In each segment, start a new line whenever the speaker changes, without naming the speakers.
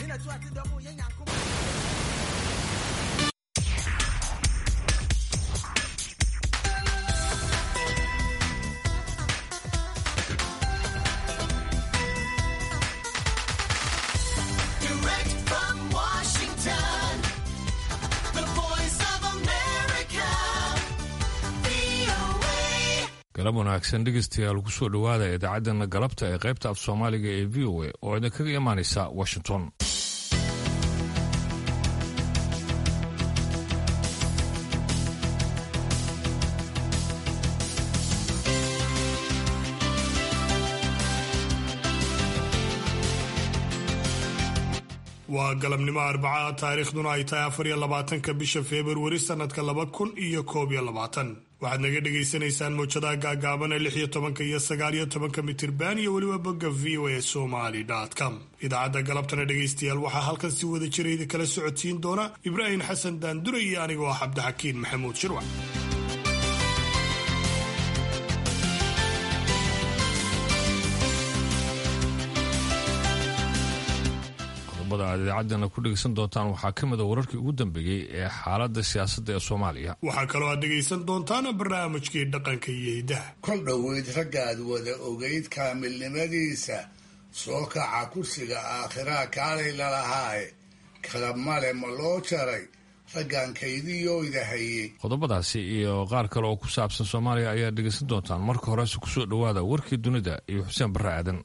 Direct from Washington, the voice of America, VOA.
galab wanaagsan dhegeystayaal kusoo dhowaada idaacaddana galabta ee qaybta af soomaaliga ee v o a oo idinkaga imaanaysa washington
waa galabnimo arbaca taariikhduna ay tahay afar iyo labaatanka bisha februari sanadka laba kun iyo koob iyo labaatan waxaad naga dhagaysanaysaan mowjadaha gaagaaban ee lix iyo tobanka iyo sagaal iyo tobanka mitirban iyo weliba bogga v o a somaly com idaacadda galabtana dhegaystayaal waxaa halkan si wada jira idi kala socodsiin doona ibraahim xasan daandure iyo anigoo ah cabdixakiin maxamuud shirwac
qodobada aad idaacaddana ku dhegeysan doontaan waxaa ka mid a wararkii ugu dambeeyey ee xaaladda siyaasadda ee soomaaliya
waxaa kaloo aad dhegaysan doontaan barnaamijkii dhaqanka iyo hidaha
kol dhoweyd raggaad wada ogayd kaamilnimadiisa soo kaca kursiga aakhiraa kaalay lalahaaye kala male ma loo jaray raggan kaydiyooyda hayey
qodobadaasi iyo qaar kale oo ku saabsan soomaaliya ayaa dhegeysan doontaan marka horese kusoo dhowaada warkii dunida iyo xuseen barre aadan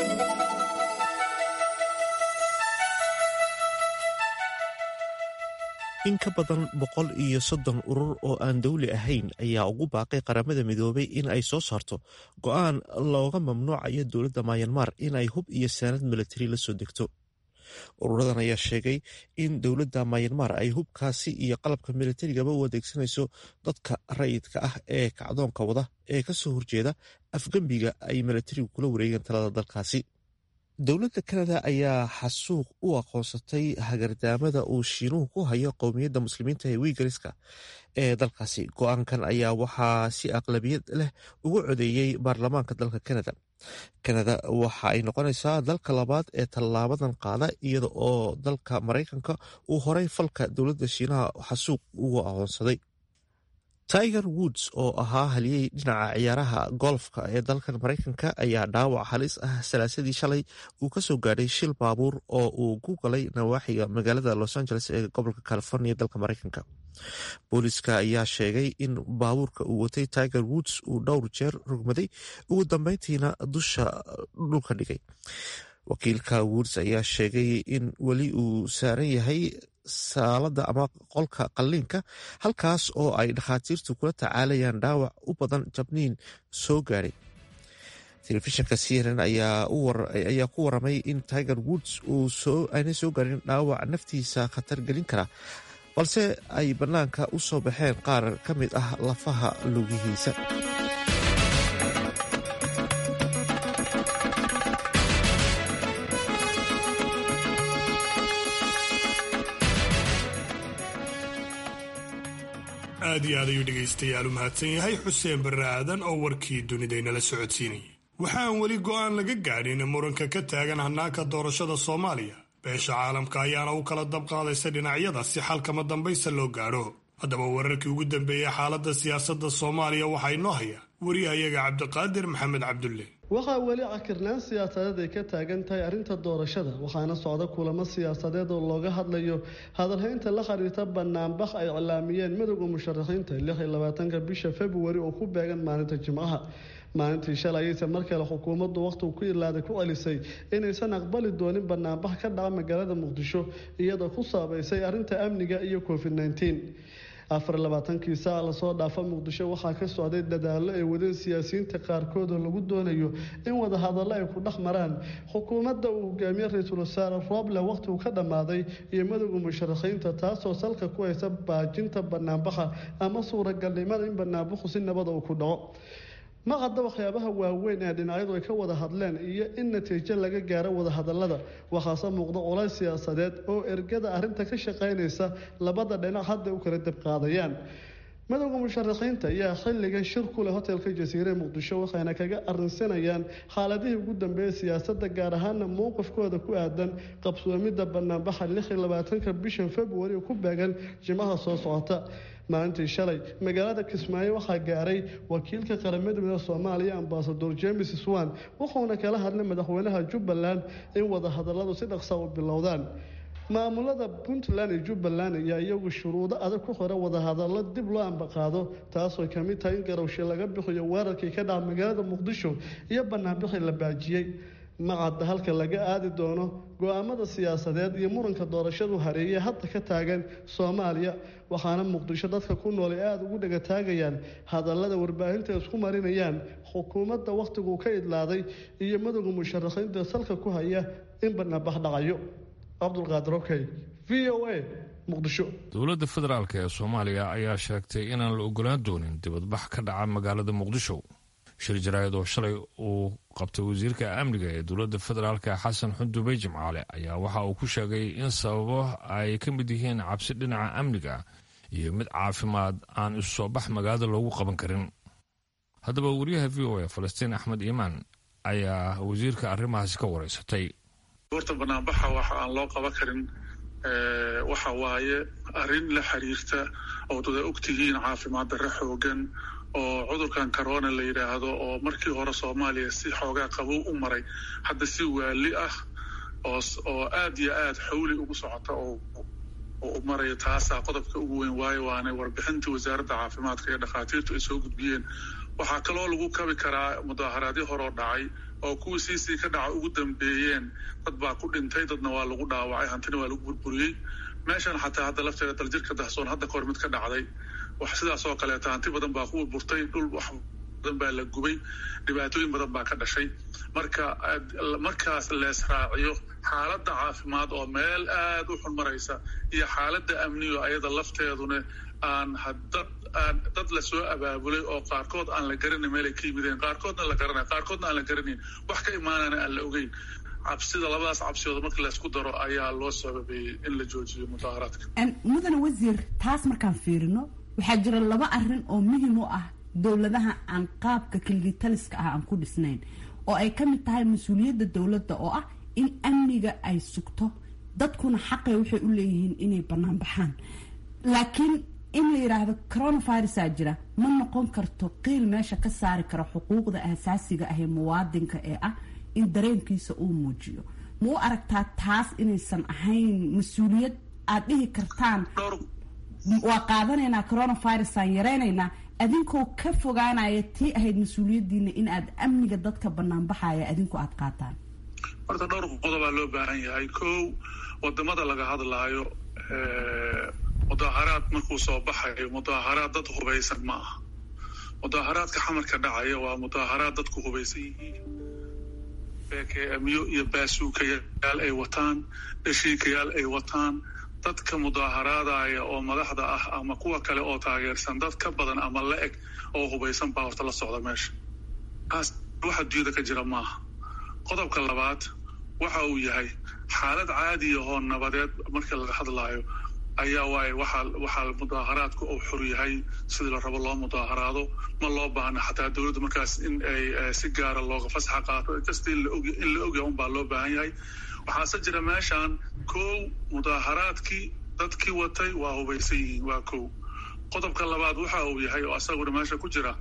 in ka badan boqol iyo soddon urur oo aan dowli ahayn ayaa ugu baaqay qaramada midoobay in ay soo saarto go-aan looga mamnuucayo dowladda mayanmar in ay hub iyo saanad milatari la soo degto ururadan ayaa sheegay in dowladda mayanmar ay hubkaasi iyo qalabka milatarigaba u adeegsanayso dadka rayidka ah ee kacdoonka wada ee ka soo horjeeda afgembiga ay milatarigu kula wareegeen talada dalkaasi dowladda kanada ayaa xasuuq u aqoonsatay hagardaamada uu shiinuhu ku hayo qowmiyadda muslimiinta ee wiigariska ee dalkaasi go-aankan ayaa waxaa si aqlabiyad leh ugu codeeyey baarlamaanka dalka kanada kanada waxa ay noqonaysaa dalka labaad ee tallaabadan qaada iyada oo dalka maraykanka uu horay falka dowladda shiinaha xasuuq ugu aqoonsaday tiger woods oo ahaa haliyey dhinaca ciyaaraha golfka ee dalkan maraykanka ayaa dhaawac halis ah salaasadii shalay uu ka soo gaadhay shil baabuur oo uu ku galay nawaaxiga magaalada los angeles ee gobolka california dalka maraykanka booliska ayaa sheegay in baabuurka uu watay tiger woods uu dhowr jeer rogmaday ugu dambeyntiina dusha dhulka dhigay wakiilka woods ayaa sheegay in weli uu saaran yahay saalada ama qolka qalliinka halkaas oo ay dhakhaatiirtu kula tacaalayaan dhaawac u badan jabniin soo gaadhay telefishinka cnn ayaa ku waramay in tiger woods aanay soo gaarin dhaawac naftiisa khatar gelin kara balse ay bannaanka u soo baxeen qaar ka mid ah lafaha lugihiisa
aad iyo aad ayuu dhegaystayaal u mahadsan yahay xuseen barre aadan oo warkii dunidaynala socodsiinayay waxaan weli go'aan laga gaadhin muranka ka taagan hannaanka doorashada soomaaliya beesha caalamka ayaana u kala dabqaadaysa dhinacyada si xalkama dambaysa loo gaadho haddaba wararkii ugu dambeeyey xaaladda siyaasadda soomaaliya waxaa inoo haya wariyahayaga cabdiqaadir maxamed cabdulle
waxaa weli cakirnaan siyaasadeed ay ka taagan tahay arrinta doorashada waxaana socda kulamo siyaasadeed oo looga hadlayo hadalhaynta la xiriirta banaanbax ay cilaamiyeen midowda musharaxiinta lix iyo labaatanka bisha februari oo ku beegan maalinta jimcaha maalintii shalay ayayse mar kale xukuumaddu wakhtigu ku ilaaday ku celisay inaysan aqbali doonin banaanbax ka dhaca magaalada muqdisho iyadoo ku saabaysay arrinta amniga iyo covid nneteen afar labaatankii saac lasoo dhaafa muqdisho waxaa ka socday dadaallo ay wadeen siyaasiyiinta qaarkood oo lagu doonayo in wadahadallo ay ku dhex maraan xukuumadda uu hogaamiye ra-iisul wasaare rooble wakhtigu ka dhammaaday iyo madowda musharaxiinta taasoo salka ku haysa baajinta banaanbaxa ama suuragalnimada in banaanbaxu si nabada uu ku dhaco ma cadda waxyaabaha waaweyn ee dhinacyadu ay ka wada hadleen iyo in natiijo laga gaaro wadahadalada waxaase muuqda culays siyaasadeed oo ergada arrinta ka shaqaynaysa labada dhinac hadda u kala dabqaadayaan madowda musharaxiinta ayaa xilligan shir ku leh hotelka jasiire muqdisho waxayna kaga arrinsanayaan xaaladihii ugu dambeeyay siyaasadda gaar ahaana mowqifkooda ku aadan qabsoomidda banaanbaxa lix iyo labaatanka bishan februari ku beegan jimaha soo socota maalintii shalay magaalada kismaayo waxaa gaaray wakiilka qaramada midooda soomaaliya ambasador james swan wuxuuna kala hadlay madaxweynaha jubbaland in wadahadaladu si dhaqsa u bilowdaan maamulada puntland iyo jubbaland ayaa iyagu shuruudo adag ku xira wadahadallo dib loo ambaqaado taasoo kamid tahay in garowshe laga bixiyo weerarkii ka dhaca magaalada muqdisho iyo banaanbixii la baajiyey macadda halka laga aadi doono go-aamada siyaasadeed iyo muranka doorashadu hareeyay hadda ka taagan soomaaliya waxaana muqdisho dadka ku nool ay aada ugu dhegataagayaan hadallada warbaahinta isku marinayaan xukuumadda wakhtiguu ka idlaaday iyo madowga musharaxiinta salka ku haya in banaanbax dhacayo cabdulqaadir okey v o a muqdisho
dowladda federaalk ee soomaaliya ayaa sheegtay inaan la ogolaan doonin dibadbax ka dhaca magaalada muqdisho shir jaraa'id oo shalay uu qabtay wasiirka amniga ee dowladda federaalk xasan xundubey jimcaale ayaa waxa uu ku sheegay in sababo ay ka mid yihiin cabsi dhinaca amniga iyo mid caafimaad aan isu soo bax magaalada loogu qaban karin haddaba wariyaha v o a falastiin axmed iimaan ayaa wasiirka arrimahaasi ka wareysatay
horta banaanbaxa waxa aan loo qaban karin waxa waaye arrin la xiriirta oo dada ogtihiin caafimaad darre xoogan oo cudurkan corona la yidhaahdo oo markii hore soomaaliya si xoogaa qabow u maray hadda si waali ah oo aad iyo aad xawli ugu socota oo u maraya taasaa qodobka ugu weyn waayo waana warbixintii wasaaradda caafimaadka iyo dhakhaatiirtu ay soo gudbiyeen waxaa kaloo lagu kabi karaa mudaaharaadyo horoo dhacay oo kuwii siisii ka dhaca ugu dambeeyeen dad baa ku dhintay dadna waa lagu dhaawacay hantina waa lagu burburiyey meeshan xataa hadda lafteeda daljirka dahsoon hadda kahor mid ka dhacday wax sidaas oo kaleeta hanti badan baa ku burburtay dhul wax badan baa la gubay dhibaatooyin badan baa ka dhashay marka markaas lees raaciyo xaaladda caafimaad oo meel aad u xun maraysa iyo xaaladda amniyo ayada lafteeduna aan dad aan dad lasoo abaabulay oo qaarkood aan la garanay meelay ka yimideen qaarkoodna la garanay qaarkoodna aan la garanayn wax ka imaanana aan la ogeyn cabsida labadaas cabsiyood marka laysku daro ayaa loo sababeeyey in la joojiyo mudaaharaadka
mudane wasiir taas markaan fiirino waxaa jira laba arin oo muhiim u ah dowladaha aan qaabka kilgitaliska ah aan ku dhisnayn oo ay ka mid tahay mas-uuliyadda dowladda oo ah in amniga ay sugto dadkuna xaqay waxay u leeyihiin inay bannaan baxaan laakiin in la yidhaahdo coronavirusaa jira ma noqon karto qiil meesha ka saari karo xuquuqda asaasiga ah ee muwaadinka ee ah in dareenkiisa uu muujiyo ma u aragtaa taas inaysan ahayn mas-uuliyad aad dhihi kartaan waa qaadanaynaa coronavirusaan yaraynaynaa adinkoo ka fogaanaya tii ahayd mas-uuliyadiina in aad amniga dadka banaanbaxaya adinku aad qaataan
horta dhowr qodobaa loo baahan yahay kow wadamada laga hadlaayo mudaaharaad markuu soo baxayo mudaaharaad dad hubaysan ma aha mudaaharaadka xamarka dhacaya waa mudaaharaad dadku hubaysan yihiin beekeamiyo iyo baasuukayaal ay wataan dhashiikayaal ay wataan dadka mudaaharaadaya oo madaxda ah ama kuwa kale oo taageersan dad ka badan ama la eg oo hubaysan baa horta la socda meesha taas wax adduunyada ka jira maaha qodobka labaad waxa uu yahay xaalad caadiya oo nabadeed markii laga hadlaayo ayaa waaye waxaa waxaa mudaaharaadku uu xor yahay sidii la rabo loo mudaaharaado ma loo baahna xataa dowladda markaas in ay si gaara looga fasaxa qaato kasta in la ogya unbaa loo baahan yahay waxaase jira meeshan kow mudaaharaadkii dadkii watay waa hubaysan yihiin waa kow qodobka labaad waxa uu yahay oo asaguna meesha ku jira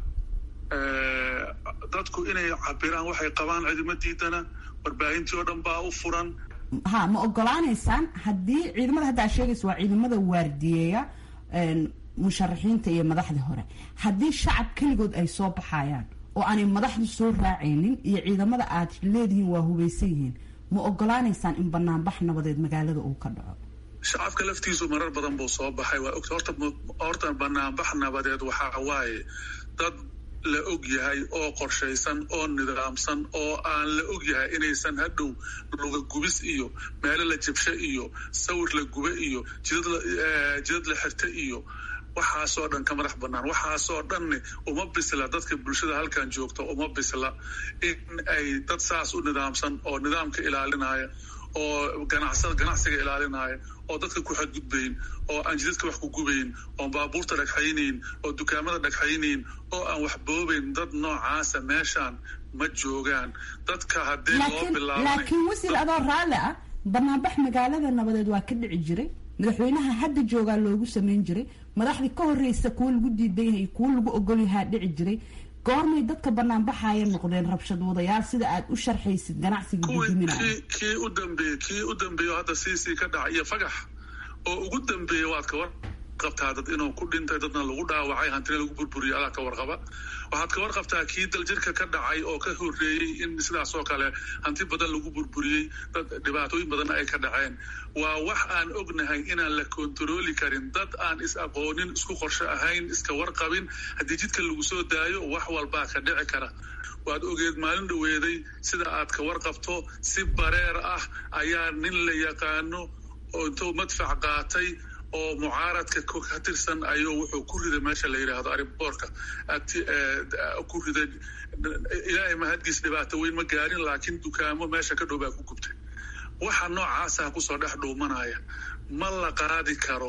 dadku inay cabiraan waxay qabaan cidima diidana warbaahintii oo dhan baa u furan
ha ma ogolaanaysaan haddii ciidamada hadda aad sheegaysa waa ciidamada waardiyeeya musharaxiinta iyo madaxdii hore haddii shacab keligood ay soo baxayaan oo aanay madaxdu soo raacaynin iyo ciidamada aad leedihiin waa hubaysan yihiin ma ogolaanaysaan in banaanbax nabadeed magaalada uu ka dhaco
shacabka laftiisu marar badan buu soo baxay waa ogta horta horta banaanbax nabadeed waxaa waaye dad la og yahay oo qorshaysan oo nidaamsan oo aan la og yahay inaysan hadhow luga gubis iyo meelo la jabsho iyo sawir la gube iyo jidad la xirta iyo waxaasoo dhan ka madax banaan waxaasoo dhanne uma bisla dadka bulshada halkan joogta uma bisla in ay dad saas u nidaamsan oo nidaamka ilaalinaya oo ganacsada ganacsiga ilaalinaya oo dadka ku xadgudbayn oo aan jidadka wax ku gubayn oo baabuurta dhagxaynayn oo dukaamada dhagxaynayn oo aan wax boobayn dad noocaasa meeshaan ma joogaan dadka haddii loo bilaabay
laakiin wasiir adoo raalli ah banaanbax magaalada nabadeed waa ka dhici jiray madaxweynaha hadda joogaa loogu sameyn jiray madaxdii ka horreysa kuwo lagu diidan yahay kuwo lagu ogolyahaa dhici jiray goormay dadka banaanbaxaya noqdeen rabshad wadayaal sida aad u sharxaysid ganacsiga guduminaya
kii u dambeeyey kii u dambeeyo hadda siisii ka dhaca iyo fagax oo ugu dambeeya waad ka war qabtaa dad inuu ku dhintay dadna lagu dhaawacay hantina lagu burburiyay adaa ka warqaba waxaad ka warqabtaa kii daljirka ka dhacay oo ka horreeyey in sidaas oo kale hanti badan lagu burburiyey dad dhibaatooyin badanna ay ka dhaceen waa wax aan ognahay inaan la kontarooli karin dad aan is aqoonin isku qorsho ahayn iska warqabin haddii jidka lagu soo daayo wax walbaa ka dhici kara waad ogeed maalin dhaweeday sida aad ka warqabto si bareer ah ayaa nin la yaqaano oo intuu madfac qaatay oo mucaaradka ka tirsan ayuu wuxuu ku riday meesha la yidhaahdo ariboorka ku riday ilaahay mahadgiis dhibaato weyn ma gaarin laakiin dukaamo meesha ka dhow baa ku gubtay waxa noocaasa kusoo dhex dhuumanaya ma la qaadi karo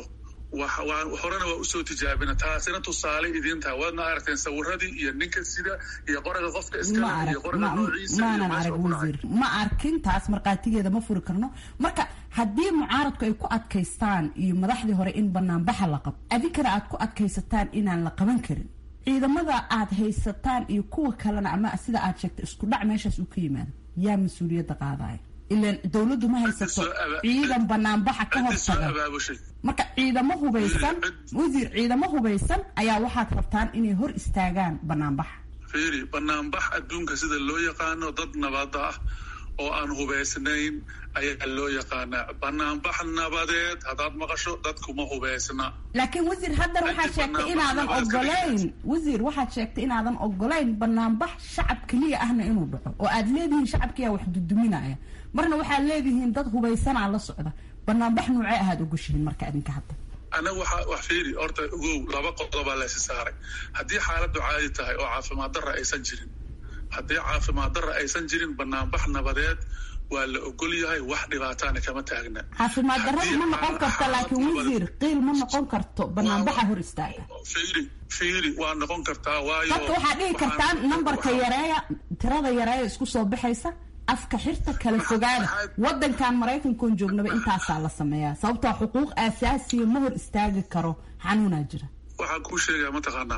horena waa usoo tijaabina taasina tusaale idiin taha waadna aragteen sawiradii iyo ninka sida iyo qoraga qofka iskale iyo qoraga noociisa
maanan arag wasiir ma arkin taas markhaatigeeda ma furi karno marka haddii mucaaradku ay ku adkaystaan iyo madaxdii hore in banaanbaxa la qabo adinkana aad ku adkaysataan inaan la qaban karin ciidamada aad haysataan iyo kuwa kalena ama sida aad sheegtay isku dhac meeshaas uu ka yimaado yaa mas-uuliyadda qaadaya ilan dowladdu ma haysato ciidan banaanbaxa ka hortaga marka ciidamo hubaysan wasiir ciidamo hubaysan ayaa waxaad rabtaan inay hor istaagaan banaanbaxa
fiiri banaanbax adduunka sida loo yaqaano dad nabada ah oo aan hubaysnayn ayaa loo yaqaanaa banaanbax nabadeed haddaad maqasho dadkuma hubaysna
laakiin wasiir haddana waxaad sheegtay inaadan ogolayn wasiir waxaad sheegtay inaadan ogolayn banaanbax shacab keliya ahna inuu dhaco oo aad leedihiin shacabkiyaa wax duduminaya marna waxaad leedihiin dad hubaysanaa la socda banaanbax noocee ahaad ogoshihiin marka idinka hadda
anaga waxa wax fiiri horta ogow laba qodobaa laysi saaray haddii xaaladdu caadi tahay oo caafimaad darra aysan jirin haddii caafimaad darra aysan jirin banaanbax nabadeed waa la ogol yahay wax dhibaataana kama taagna
caafimaad darrada ma noqon karto laakiin wasiir qiil ma noqon karto banaanbaxa hor istaaga
fiiri fiiri waa noqon kartaa waayo
dadka waxaad dhihi kartaan nambarka yareeya tirada yareeya isku soo baxaysa afka xirta kala fogaada wadankan maraykankoon joognaba intaasaa la sameeyaa sababtoo xuquuq aasaasiya ma hor istaagi karo xanuunaa jira
waxaan kuu sheegaya mataqaanaa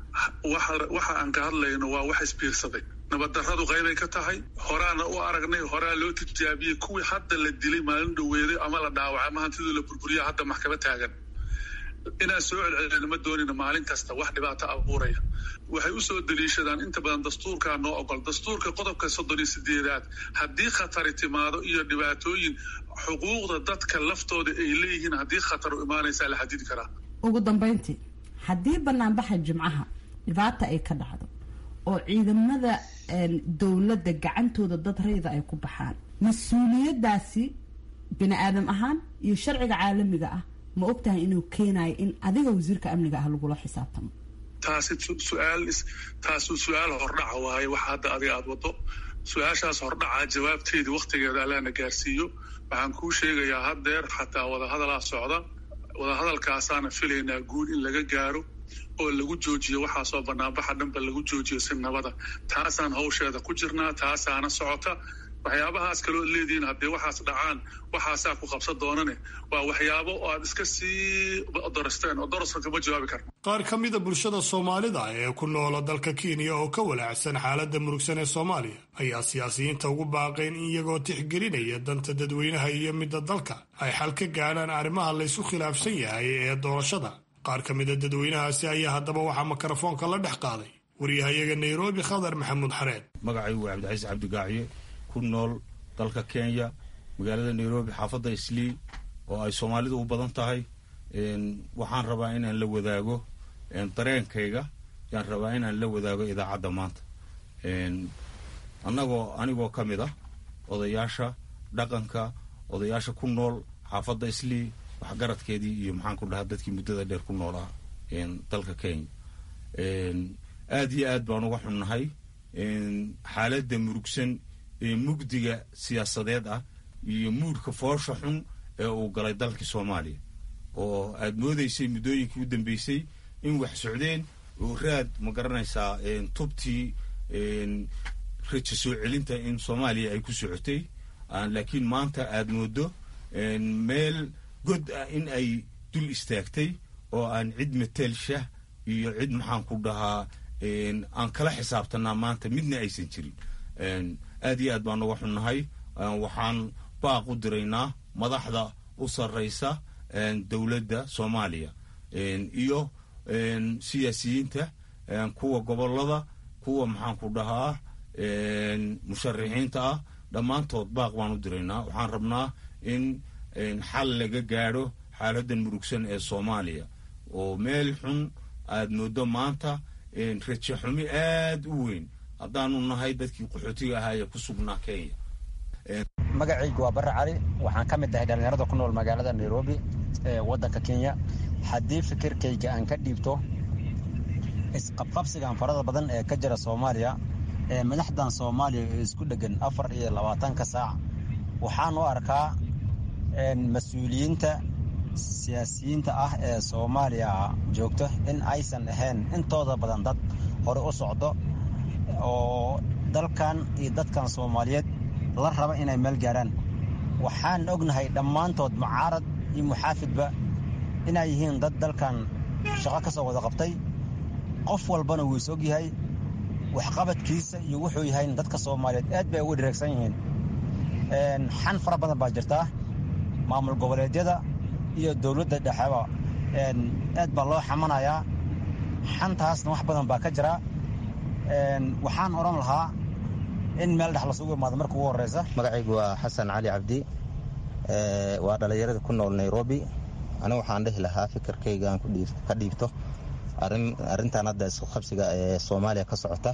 waxa aan ka hadlayno waa wax isbiirsaday nabaddarradu qaybay ka tahay horaana u aragnay horaa loo tijaabiyey kuwii hadda la dilay maalin dhaweeday ama la dhaawacay ama hantidii la burburiya hadda maxkama taagan inaan soo celcelina ma doonina maalin kasta wax dhibaato abuuraya waxay usoo daliishadaan inta badan dastuurkaa noo ogol dastuurka qodobka soddon iyo sideedaad haddii khatari timaado iyo dhibaatooyin xuquuqda dadka laftooda ay leeyihiin haddii khatar u imaanaysaa la xadidi karaa
ugu dambayntii haddii banaanbaxa jimcaha dhibaata ay ka dhacdo oo ciidamada dowladda gacantooda dad rayda ay ku baxaan mas-uuliyadaasi bini aadam ahaan iyo sharciga caalamiga ah ma ogtahay inuu keenayo in adiga wasiirka amniga ah lagula xisaabtamo
taasi su-aal taasu su-aal hordhaca waaye waxa hadda adiga aada wado su-aashaas hordhaca jawaabteedii waktigeeda allaana gaarsiiyo waxaan kuu sheegayaa haddeer xataa wadahadalaa socda wadahadalkaasaana filaynaa guul in laga gaaro oo lagu joojiyo waxaasoo banaanbaxa dhanba lagu joojiyo si nabada taasaan hawsheeda ku jirnaa taasaana socota waxyaabahaas kaloo leedihiin haddii waxaas dhacaan waxaasaa ku qabsan doonane waa waxyaabo oo aad iska sii dorasteen oo daraska kama jawaabi karna
qaar ka mida bulshada soomaalida ee ku noola dalka kenya oo ka walaacsan xaaladda murugsan ee soomaaliya ayaa siyaasiyiinta ugu baaqeen in iyagoo tixgelinaya danta dadweynaha iyo midda dalka ay xal ka gaadhaan arrimaha laysku khilaafsan yahay ee doorashada qaar ka mida dadweynahaasi ayaa haddaba waxaa mikrofoonka la dhex qaaday waryahayaga nairobi khadar maxamuud xareed
magacaygu waa cabdicaiis cabdigaaciye ku nool dalka kenya magaalada nairobi xaafadda islii oo ay soomaalidu u badan tahay waxaan rabaa inaan la wadaago dareenkayga yaan rabaa inaan la wadaago idaacadda maanta annagoo anigoo ka mid ah odayaasha dhaqanka odayaasha ku nool xaafadda islii waxgaradkeedii iyo maxaan ku dhahaa dadkii muddada dheer ku nool ah dalka kenya aad iyo aad baan uga xunnahay xaaladda murugsan ee mugdiga siyaasadeed ah iyo muudhka foosha xun ee uu galay dalkii soomaaliya oo aad moodaysay muddooyinkii u dambeysay in wax socdeen oo raad ma garanaysaa tubtii raja soo celinta in soomaaliya ay ku socotay laakiin maanta aad moodo meel god ah in ay dul istaagtay oo aan cid mateelsha iyo cid maxaan ku dhahaa aan kala xisaabtanaa maanta midna aysan jirin aad iyo aad baan uga xunnahay waxaan baaq u diraynaa madaxda u sarraysa dowladda soomaaliya iyo siyaasiyiinta kuwa gobollada kuwa maxaan ku dhahaa musharixiinta ah dhammaantood baaq baan u diraynaa waxaan rabnaa in xal laga gaadho xaaladdan murugsan ee soomaaliya oo meel xun aad moodo maanta raje xumi aad u weyn haddaanu nahay dadkii qaxootiga ahaa ee ku sugnaa kenya
magacaygu waa barre cali waxaan ka mid ahay dhallinyarada ku nool magaalada nairobi ee waddanka kenya haddii fikirkayga aan ka dhiibto isqabqabsigan farada badan ee ka jira soomaaliya ee madaxdan soomaaliya ee isku dheggan afar iyo labaatanka saac waxaan u arkaa mas-uuliyiinta siyaasiyiinta ah ee soomaaliya joogto in aysan ahayn intooda badan dad hore u socdo oo dalkan iyo dadkan soomaaliyeed la raba inay meel gaaraan waxaan ognahay dhammaantood mucaarad iyo muxaafidba inay yihiin dad dalkan shaqo ka soo wada qabtay qof walbana wuu is ogyahay waxqabadkiisa iyo wuxuu yahay dadka soomaaliyeed aad bay ugu dhireegsan yihiin xan fara badan baa jirtaa maamul goboleedyada iyo dowladda dhexeba aad baa loo xamanayaa xantaasna wax badan baa ka jira waxaan odhan lahaa in meel dhex lasugu imaado marka ugu horeysa
magacaygu waa xasan cali cabdi waa dhallinyarada ku nool nairobi anigu waxaan dhihi lahaa fikirkayga aan ka dhiibto arrintan hadda isqabsiga ee soomaaliya ka socota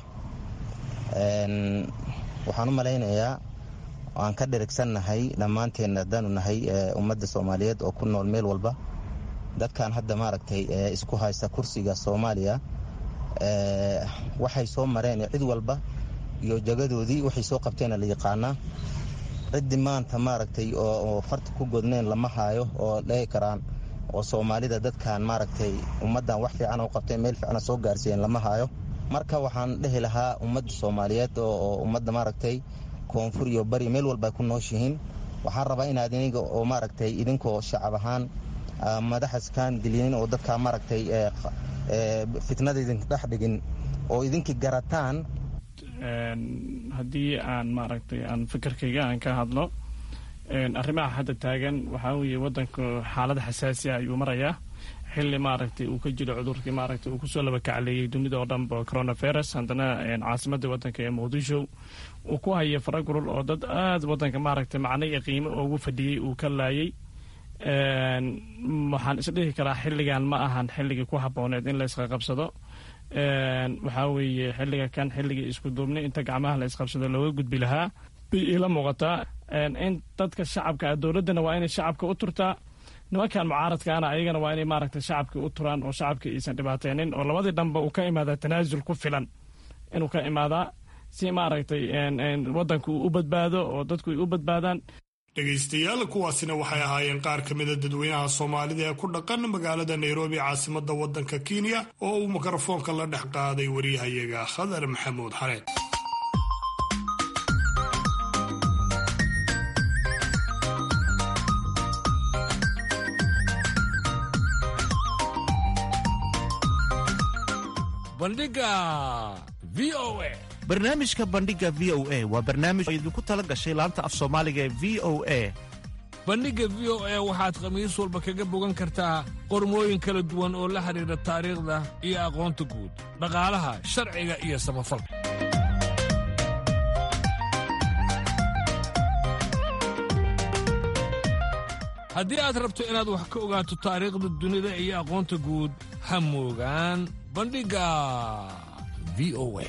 waxaan u malaynayaa aan ka dhirigsannahay dhammaanteen haddaanu nahay ummadda soomaaliyeed oo ku nool meel walba dadkan hadda maaragtay isku haysta kursiga soomaaliya waxay soo mareen cid walba iyo jagadoodii waxay soo qabteena la yaqaanaa ciddii maanta maaragtay oo farta ku godneen lama haayo oo dhegi karaan oo soomaalida dadkan maaragtay ummaddan wax fiican u qabteen meel fiicana soo gaarsiiyeen lama haayo marka waxaan dhehi lahaa ummadda soomaaliyeed oo ummadda maaragtay koonfur iyo bari meel walba ku nooshihiin waxaan rabaa inaad iniga oo maaragtay idinkoo shacab ahaan madaxaskaan gelinin oo dadkaa maaragtay fitnada idin dhex dhigin oo idinkii garataan
haddii aan maaragtay aan fikirkayga aan ka hadlo arrimaha hadda taagan waxaa weeye waddanku xaalad xasaasi ah ayuu marayaa xilli maaragtay uu ka jiro cudurkii maaragtay uu kusoo laba kacleeyey dunida oo dhanba coronavirus haddana caasimadda waddanka ee muqdisho uu ku haya faragurul oo dad aada waddanka maaragtay macno iyo qiimo ugu fadhiyey uu ka laayay waxaan isdhihi karaa xilligan ma ahan xilligii ku habooneed in la isqaqabsado waxaa weeye xilliga kan xilligii isku duubnay inta gacmaha la isqabsado looga gudbi lahaa bay iila muuqataa in dadka shacabka dowladdana waa inay shacabka u turtaa nimankan mucaaradkaana ayagana waa inay maaragtay shacabkii u turaan oo shacabkii aysan dhibaateynin oo labadii dhanba uu ka imaadaa tanaasul ku filan inuu ka imaadaa si maaragtay waddanku uu u badbaado oo dadku ay u badbaadaan
dhegaystayaal kuwaasina waxay ahaayeen qaar ka mida dadweynaha soomaalida ee ku dhaqan magaalada nairobi caasimadda waddanka kenya oo uu mikrofoonka la dhex qaaday waryahayaga khadar maxamuud xareed
bandhiga v o a
barnaamijka bandhiga v o a waa barnaamij oo idinku tala gashay laanta af soomaaliga ee v o a
bandhigga v o a waxaad khamiis walba kaga bogan kartaa qormooyin kala duwan oo la xidhiidha taariikhda iyo aqoonta guud dhaqaalaha sharciga iyo samafalka haddii aad rabto inaad wax ka ogaato taariikhda dunida iyo aqoonta guud ha moogaan bandhigga v o a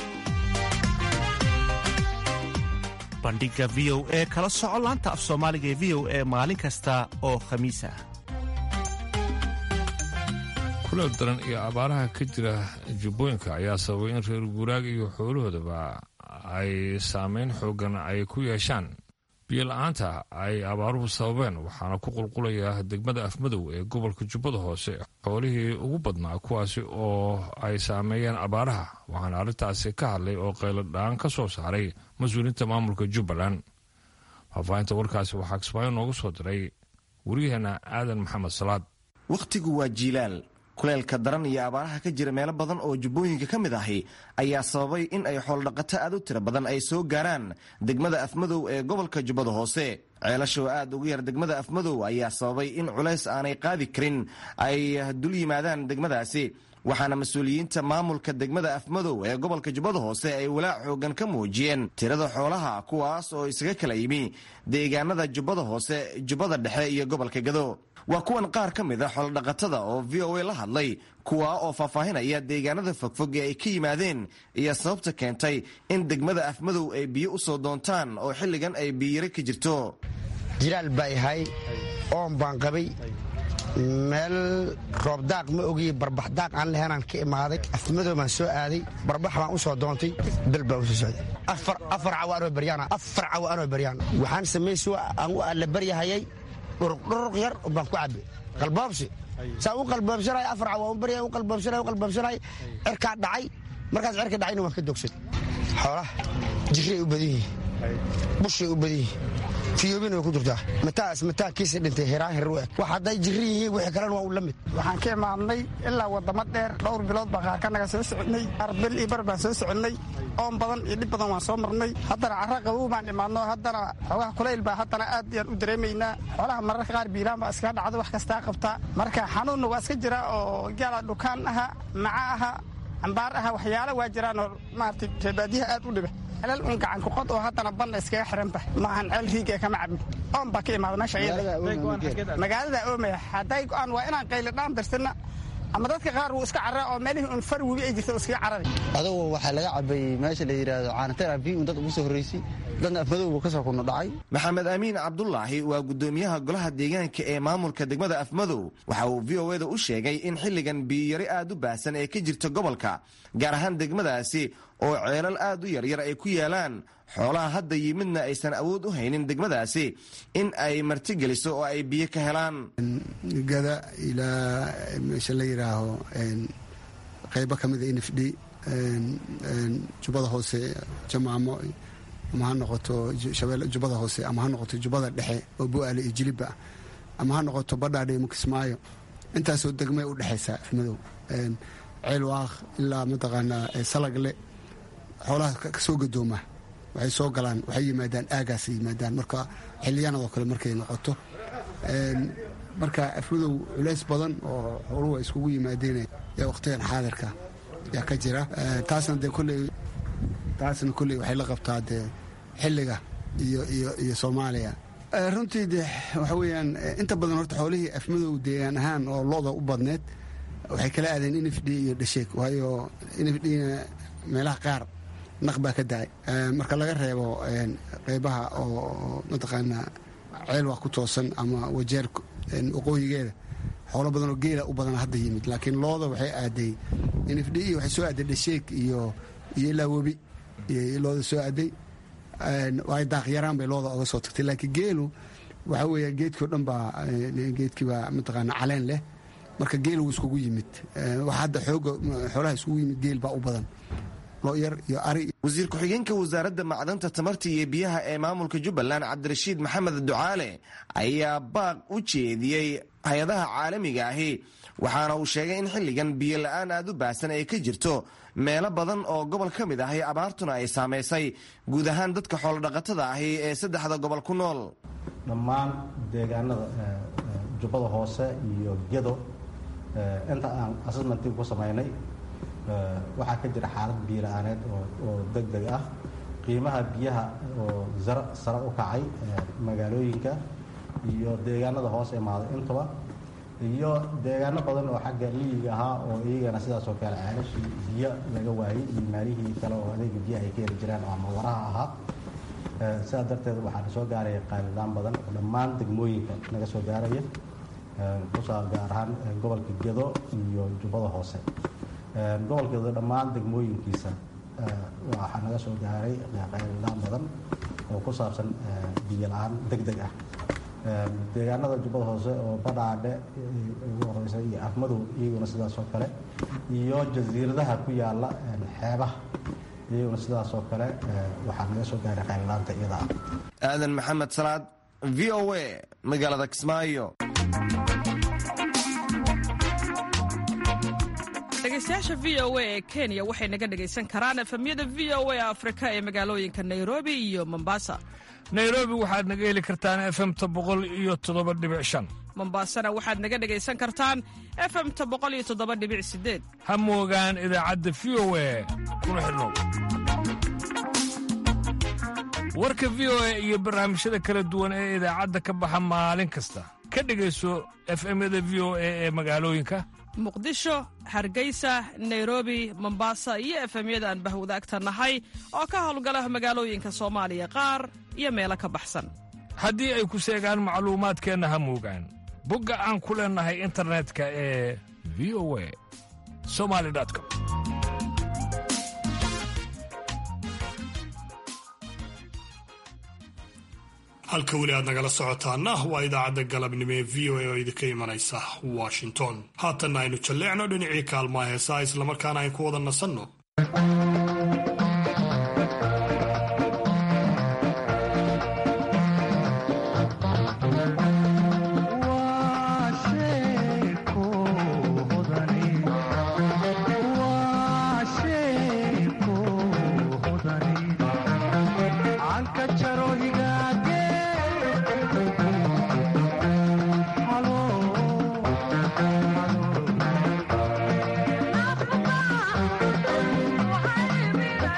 bandhiga v o e kala soco laanta af soomaaliga ee v o e maalin kasta oo khamiis ah
kuleel daran iyo abaaraha ka jira jubbooyinka ayaa sababay in reer guuraaga iyo xoolahoodaba ay saameyn xoogan ay ku yeeshaan biyo la-aanta ay abaaruhu sababeen waxaana ku qulqulaya degmada afmadow ee gobolka jubbada hoose xoolihii ugu badnaa kuwaasi oo ay saameeyeen abaaraha waxaana arrintaasi ka hadlay oo qayladhaan ka soo saaray mas-uuliyiinta maamulka jubbaland faahfaahinta warkaasi waxaa kismaayo noogu soo diray waryaheena aadan maxamed salaad
wakhtigu waa jiilaal kuleelka daran iyo abaaraha ka jira meelo badan oo jubbooyinka ka mid ahi ayaa sababay in ay xooldhaqato aad u tiro badan ay soo gaaraan degmada afmadow ee gobolka jubbada hoose ceelasha oo aad ugu yar degmada afmadow ayaa sababay in culays aanay qaadi karin ay dul yimaadaan degmadaasi waxaana mas-uuliyiinta maamulka degmada afmadow ee gobolka jubbada hoose ay walaac xoogan ka muujiyeen tirada xoolaha kuwaas oo isaga kala yimi deegaanada jubbada hoose jubbada dhexe iyo gobolka gado waa kuwan qaar ka mid a xoolodhaqatada oo v o a la hadlay kuwaa oo faahfaahinaya deegaanada fogfog ee ay ka yimaadeen iyo sababta keentay in degmada afmadow ay biyo u soo doontaan oo xilligan ay biyiyare ka jirto
jilaal baa yahay oon baan qabay meel roobdaaq ma ogiye barbaxdaaq aan lahaynaan ka imaaday afmadow baan soo aaday barbax baan u soo doontay bel baan usoo socday afar cawo anoo baryaan afar cawo anoo baryaan waxaan samaysi aan u alla baryahayay dhuruq yar baan ku cabbe qalboobsi saa u qalboobsanay afar cawo u barya u qalboobsanay u qalboobsanay cirkaa dhacay markaas cirka dhacayna waan ka dogsay xoolaha jiray u badan yihiin bushay u badan yihiin fiyoobina way ku jirtaa mataas mataakiisa dhintay hiraan hir u eg wax hadday jirri yihiin wixii kalena waa u la mid
waxaan ka imaadnay ilaa wadamo dheer dhowr bilood baan qaarkanaga soo soconay arbel iyo bar baan soo soconay oon badan iyo dhib badan waan soo marnay haddana carra qabow baan imaadno haddana xoogaha kulayl baa haddana aad yaan u dareemaynaa xoolaha mararka qaar biilaan baa iskaga dhacdo wax kastaa qabtaa marka xanuunna waa iska jira oo gaala dhukaan aha maca aha cambaar aha waxyaala waa jiraanoo maaragtay reebaadiyaha aad u dhiba celal un gacan kuqod oo haddana banna iskaga xiranba maahan ceel riigee kama cabin oon baa ka imaada meesha magaalada oomaya hadday go-aan waa inaan qayladhaan darsana ama dadka qaar wuu iska carra oo meelihii un far webi ay jirta iskaga carari
adugu waxaa laga cabay meesha la yidhaahdo caanateer abi un dad ugu soo horreysay dadna afmadowbu ka soo kuna dhacay
maxamed amiin cabdulaahi waa gudoomiyaha golaha deegaanka ee maamulka degmada afmadow waxa uu v o eda u sheegay in xilligan biyiyari aad u baahsan ee ka jirta gobolka gaar ahaan degmadaasi oo ceelal aad u yaryar ay ku yaalaan xoolaha hadda yimidna aysan awood u haynin degmadaasi in ay martigeliso oo ay biyo ka helaan
gada ilaa meesha la yidhaaho qaybo ka mida nf d jubbada hoose jamaamo ama ha noqoto jubbada hoose ama ha noqoto jubbada dhexe oo bu-aale iyo jiliba ama ha noqoto badhaadhe mukismaayo intaasoo degmay u dhexaysaa afmadow ceel waaq ilaa mataqaanaa salagle xoolaha kasoo gadooma waxay soo galaan waxay yimaadaan aagaasay yimaadaan marka xiliyaanadoo kale markay noqoto marka afmadow culays badan oo xooluhu ay iskugu yimaadeen ee waqtigan xaadirka yaa ka jira taasna dee kolley taasna kolley waxay la qabtaa dee xilliga iyo iyo iyo soomaaliya runtii de waxa weeyaan inta badan horta xoolihii afmadow deegaan ahaan oo looda u badneed waxay kala aadeen nf d iyo dhasheeg waayo nf dna meelaha qaar naq baa ka daay marka laga reebo qeybaha oo mataqaanaa ceel waa ku toosan ama wajeer waqooyigeeda xoolo badan oo geela u badan hadda yimid laakiin looda waxay aaday nf d waxay soo aaday dhasheeg iyo iyo ilaa webi looda soo aaday waay daaqyaraan bay looda oga soo tagtay laakiin geelu waxa weeya geedkii o dhan baa geedkii baa mataqaana caleen leh marka geel wuu iskugu yimid wax hadda xooga xoolaha iskugu yimid geel baa u badan looyar iyo ari
wasiir ku-xigeenka wasaaradda macdanta tamarta iyo biyaha ee maamulka jubbaland cabdirashiid maxamed ducaale ayaa baaq u jeediyey hay-adaha caalamiga ahi waxaana uu sheegay in xilligan biyo la-aan aad u baahsan ay ka jirto meelo badan oo gobol ka mid ahi abaartuna ay saamaysay guud ahaan dadka xoolodhaqatada ahi ee saddexda gobol ku nool
dhammaan deegaanada jubbada hoose iyo gedo inta aan assessmentii ku samaynay waxaa ka jira xaalad biyo la-aaneed oo deg deg ah qiimaha biyaha oo zara sare u kacay magaalooyinka iyo deegaanada hoos imaaday intaba iyo deegaano badan oo xagga miyiga ahaa oo iyagana sidaasoo kale ceelashii biyo laga waayey iyo maalihii kale oo adeega biyaha ay ka heli jiraan oo ama waraha ahaa sidaa darteed waxaa na soo gaaraya qaalilaan badan oo dhammaan degmooyinka naga soo gaaraya kusaa gaar ahaan gobolka gedo iyo jubbada hoose gobolka gedo dhammaan degmooyinkiisa waxaa naga soo gaaray qayladaan badan oo ku saabsan biyo la-aan deg deg ah deegaanada jubbada hoose oo badhaadhe ugu horeysa iyo afmadow iyaguna sidaas oo kale iyo jasiiradaha ku yaala xeebaha iyaguna sidaas oo kale waxaa naga soo gaaray qayladaanta iyada ah
aadan maxamed salaad v o a magaalada kismaayo
dhegeystayaasha v o a ee kenya waxay naga dhegaysan karaan efemyada v o a afrika ee magaalooyinka nairobi iyo mombasa
nairobi waxaad naga heli kartaan efemta boqol iyo toddoba dhibic shan
mombasana waxaad naga dhegaysan kartaan efemta boqol iyo toddoba dhibic sideed
ha moogaan idaacadda v o a kuna xidhnow warka v o a iyo barnaamijyada kala duwan ee idaacadda ka baxa maalin kasta ka dhegayso efemyada v o a ee magaalooyinka
muqdisho hargeysa nairobi mombasa iyo efemyada aan bahwadaagta nahay oo ka howlgala magaalooyinka soomaaliya qaar iyo meelo ka baxsan
haddii ay ku seegaan macluumaadkeenna ha moogaan bogga aan ku leennahay internetka ee v o a somali com
halka weli aad nagala socotaana waa idaacadda galabnimo ee v o a oo idinka imanaysa washington haatanna aynu jalleecno dhinacii kaalmaha heesaa islamarkaana aynu ku wada nasanno
Halo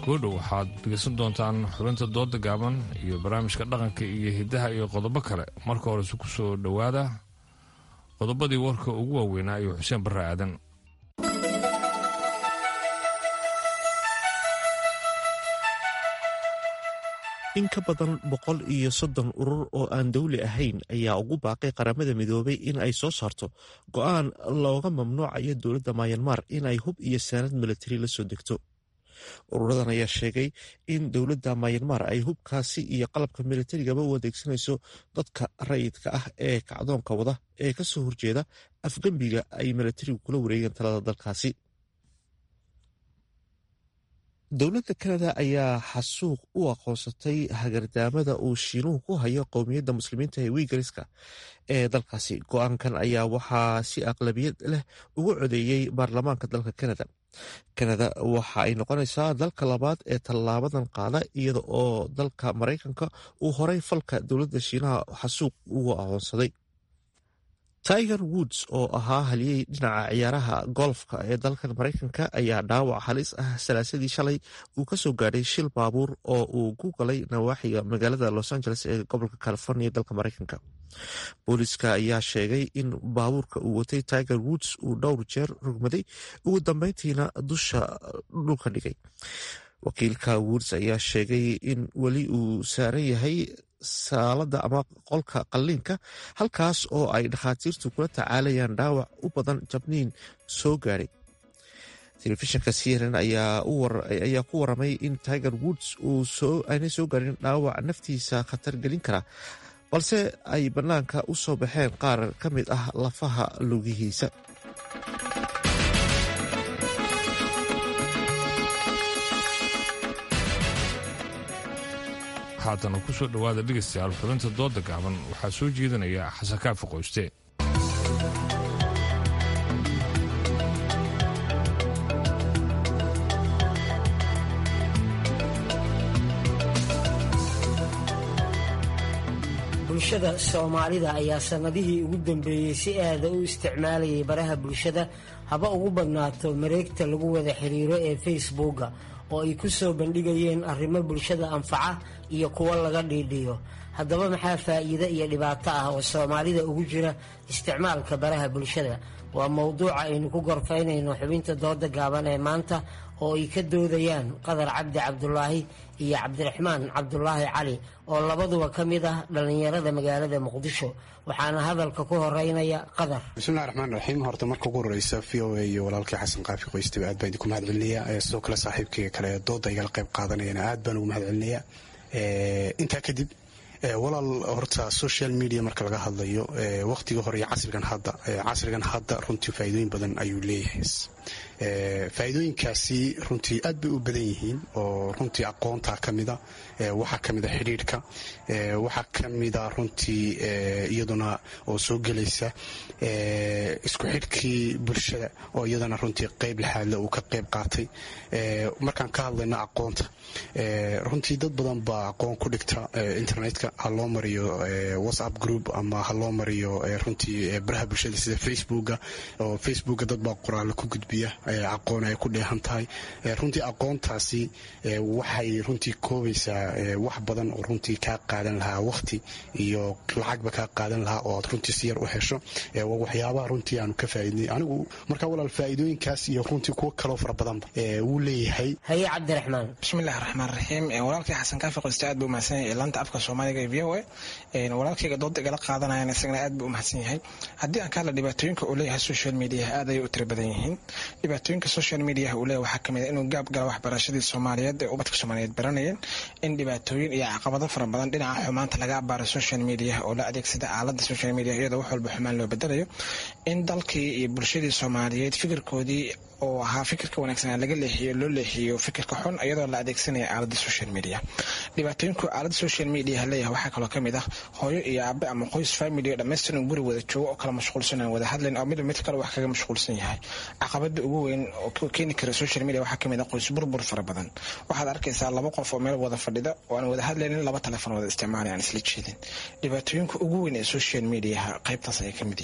goodhow waxaad dhegeysan doontaan xubinta dooda gaaban iyo barnaamijka dhaqanka iyo hiddaha iyo qodobo kale marka horese ku soo dhowaada qodobadii warka ugu waaweynaa iyo xuseen barre aadan
in ka badan boqol iyo soddon urur oo aan dowli ahayn ayaa ugu baaqay qaramada midoobay in ay soo saarto go-aan looga mamnuucayo dowladda mayanmar in ay hub iyo saanad milatari la soo degto ururadan ayaa sheegay in dowladda mayanmar ay hubkaasi iyo qalabka milatarigaba u adeegsanayso dadka rayidka ah ee kacdoonka wada ee ka soo horjeeda afgembiga ay milatarigu kula wareegeen talada dalkaasi dowladda kanada ayaa xasuuq u aqoonsatay hagardaamada uu shiinuhu ku hayo qowmiyadda muslimiinta ee wiigariska ee dalkaasi go-aankan ayaa waxaa si aqlabiyad leh ugu codeeyey baarlamaanka dalka kanada kanada waxa ay noqonaysaa dalka labaad ee tallaabadan qaada iyada oo dalka maraykanka uu horay falka dowladda shiinaha xasuuq ugu aqoonsaday tiger woods oo ahaa haliyey dhinaca ciyaaraha golfka ee dalkan maraykanka ayaa dhaawac halis ah salaasadii shalay uu ka soo gaadhay shil baabuur oo uu ku galay nawaaxiga magaalada los angeles ee gobolka california dalka maraykanka booliska ayaa sheegay in baabuurka uu watay tiger woods uu dhowr jeer rugmaday ugu dambeyntiina dusha dhulka dhigay wakiilka woods ayaa sheegay in weli uu saaran yahay saalada ama qolka qalliinka halkaas oo ay dhakhaatiirtu kula tacaalayaan dhaawac u badan jabniin soo gaadhay telefishinka cnn ayaa ku waramay in tiger woods aanay soo gaarin dhaawac naftiisa khatar gelin kara balse ay bannaanka u soo baxeen qaar ka mid ah lafaha lugihiisa
haatana ku soo dhowaada dhegaystayaal xubinta dooda gaaban waxaa soo jeedinaya xasan kaafi qoyste
bulshada soomaalida ayaa sannadihii ugu dambeeyey si aada u isticmaalayay baraha bulshada haba ugu badnaato mareegta lagu wada xiriiro ee facebooka oo ay ku soo bandhigayeen arrimo bulshada anfaca iyo kuwo laga dhiidhiyo haddaba maxaa faa'iide iyo dhibaato ah oo soomaalida ugu jira isticmaalka baraha bulshada waa mowduuca aynu ku gorfaynayno xubinta dooda gaaban ee maanta oo ay ka doodayaan qadar cabdi cabdulaahi iyo cabdiraxmaan cabdulaahi cali oo labaduba ka mid ah dhallinyarada magaalada muqdisho waxaana hadalka ku horeynaya qadar
bismillahi raxmaan raxiim horta marka ugu horeysa v o a iyo walaalkii xasan qaafi qoystaba aad baan idinku mahad celinayaa sidoo kale saaxiibkayga kale dooda igala qayb qaadanayana aad baan ugu mahad celinayaa intaa kadib walaal horta social media marka laga hadlayo waqtiga hore iyo casrigan hadda casrigan hadda runtii faa'iidooyin badan ayuu leeyahay faa'iidooyinkaasi runtii aad bay u badan yihiin oo runtii aqoonta ka mida waxaa ka mida xidhiidhka waxaa ka mida runtii iyaduna oo soo gelaysa isku xidhkii bulshada oo iyadana runtii qayb laxaadle uu ka qayb qaatay markaan ka hadlayno aqoonta runtii dad badan baa aqoon ku dhigta internetka ha loo mariyo whatsapp group ama ha loo mariyo runtii baraha bulshada sida facebooka oo facebooka dad baa qoraalo ku gudbiya aqoon ay ku dheehan tahay runtii aqoontaasi waxay runtii koobaysaa wax badan oo runtii kaa qaadan lahaa waqti iyo lacagba kaa qaadan lahaa oo aad runtii si yar u hesho waa waxyaabaha runtii aanu ka faa'iidnay anigu markaa walaal faa'iidooyinkaas iyo runtii kuwo kaloo fara badanba wuu leeyahay
haye cabdiraxmaan
bismillahi raxmaan raxiim walaalkii xasan kaafi qoyste aad buu umahadsan yahay laanta afka soomaaliga ee v o a walaalkayga dooda igala qaadanayana isagana aad buu umahadsan yahay haddii aan ka hadla dhibaatooyinka uu leeyahay social mediaha aad ayay u tiro badan yihiin dhibaatooyinka social mediaha uu leeyahay waxaa kamid a inuu gaab gala waxbarashadii soomaaliyeed ee ubadka soomaaliyeed baranayeen in dhibaatooyin iyo caqabado fara badan dhinaca xumaanta laga abaaro social mediaha oo la adeegsada aalada social media iyadoo wax walba xumaan loo bedelayo in dalkii iyo bulshadii soomaaliyeed fikirkoodii oo ahaa fikirka wanaagsan laga leexiyo loo leexiyo fikirka xun iyadoo la adeegsanaya aalada social media dhibaatooyinku aalada social media leeyahay waxaa kaloo kamid ah hooyo iyo aabe ama qoys family oo dhammaystiran guri wada joogo oo kala mashquulsan aan wada hadlayn oo midba mid kale wax kaga mashquulsan yahay caqabada ugu weyn oo keeni kara social media waxaa kamid ah qoys burbur fara badan waxaad arkaysaa laba qof oo meel wada fadhida oo aan wada hadlaynin laba telefon wada isticmaalay aan isla jeedin dhibaatooyinka ugu weyn ee social mediaha qaybtaas ayay kamid yihiin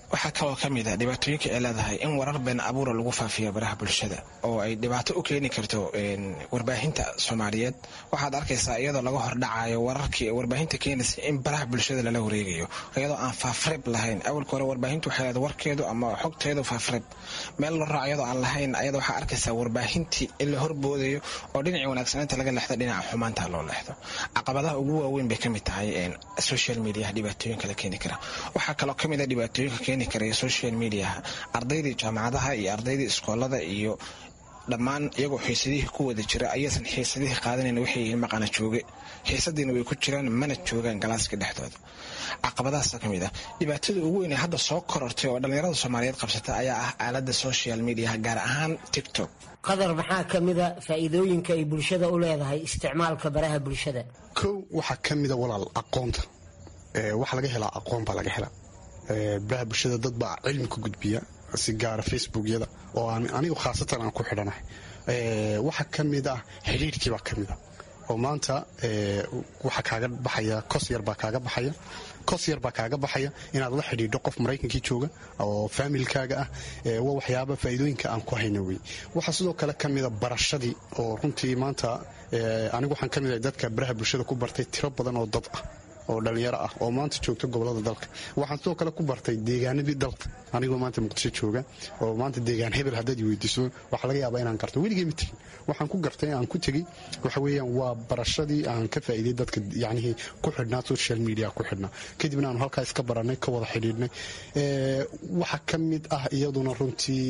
waxaa kaloo ka mid a dhibaatooyinka ay leedahay in warar been abuura lagu faafiyo baraha bulshada oo ay dhibaato u keeni karto warbaahinta soomaaliyeed waxaad arkaysaa iyadoo laga hordhacayo wararkii warbaahinta keenaysa in baraha bulshada lala wareegayo iyadoo aan faafreeb lahayn awalka hore warbaahintu waxay leedahay warkeedu ama xogteedu faafreeb meel la raaco iyadoo aan lahayn ayada waxaa arkaysaa warbaahintii in la horboodayo oo dhinacii wanaagsanaynta laga leexdo dhinaca xumaanta loo leexdo caqabadaha ugu waaweyn bay ka mid tahay social mediaha dhibaatooyinka la keeni kara waxaa kaloo ka mid a dhibaatooyinka keeni karaya social mediaha ardaydii jaamacadaha iyo ardaydii iskoolada iyo dhammaan iyagoo xiisadihii ku wada jira ayaysan xiisadihii qaadanayn waxay yihiin maqana jooge xiisadiina way ku jiraan mana joogaan galaaska dhexdooda caqabadahaasa ka mid ah dhibaatada ugu weyn ee hadda soo korortay oo dhallinyarada soomaaliyeed qabsata ayaa ah aalada social mediaha gaar ahaan tiktok
qadar maxaa ka mida faa'iidooyinka ay bulshada u leedahay isticmaalka baraha bulshada
kow waxaa ka mida walaal aqoonta waxa laga helaa aqoon baa laga helaa baraha bulshada dad baa cilmi ku gudbiya si gaara facebookyada oo anigu khaasatan aan ku xidhanahay waxaa ka mid ah xidhiirhkii baa ka mid a oo maanta waxaa kaaga baxaya kos yar baa kaaga baxaya kos yar baa kaaga baxaya inaad la xidhiidho qof maraykankii jooga oo faamilkaaga ah waa waxyaaba faa'iidooyinka aan ku hayno wey waxaa sidoo kale ka mida barashadii oo runtii maanta anigu waxaan ka mid ahay dadka baraha bulshada ku bartay tiro badan oo dad ah oo dhallinyaro ah oo maanta joogta gobolada dalka waxaan sidoo kale ku bartay deegaanadii dalka anigoo maanta muqdisho jooga oo maanta deegaan hebel haddaad weydiiso waxaa laga yaabaa inaan garto weligay ma tegin waxaan ku gartay aan ku tegey waxa weeyaan waa barashadii aan ka faa'iiday dadka yacnihii ku xidhnaa social media ku xidhnaa kadibna aanu halkaa iska barannay ka wada xidhiidhnay waxaa ka mid ah iyaduna runtii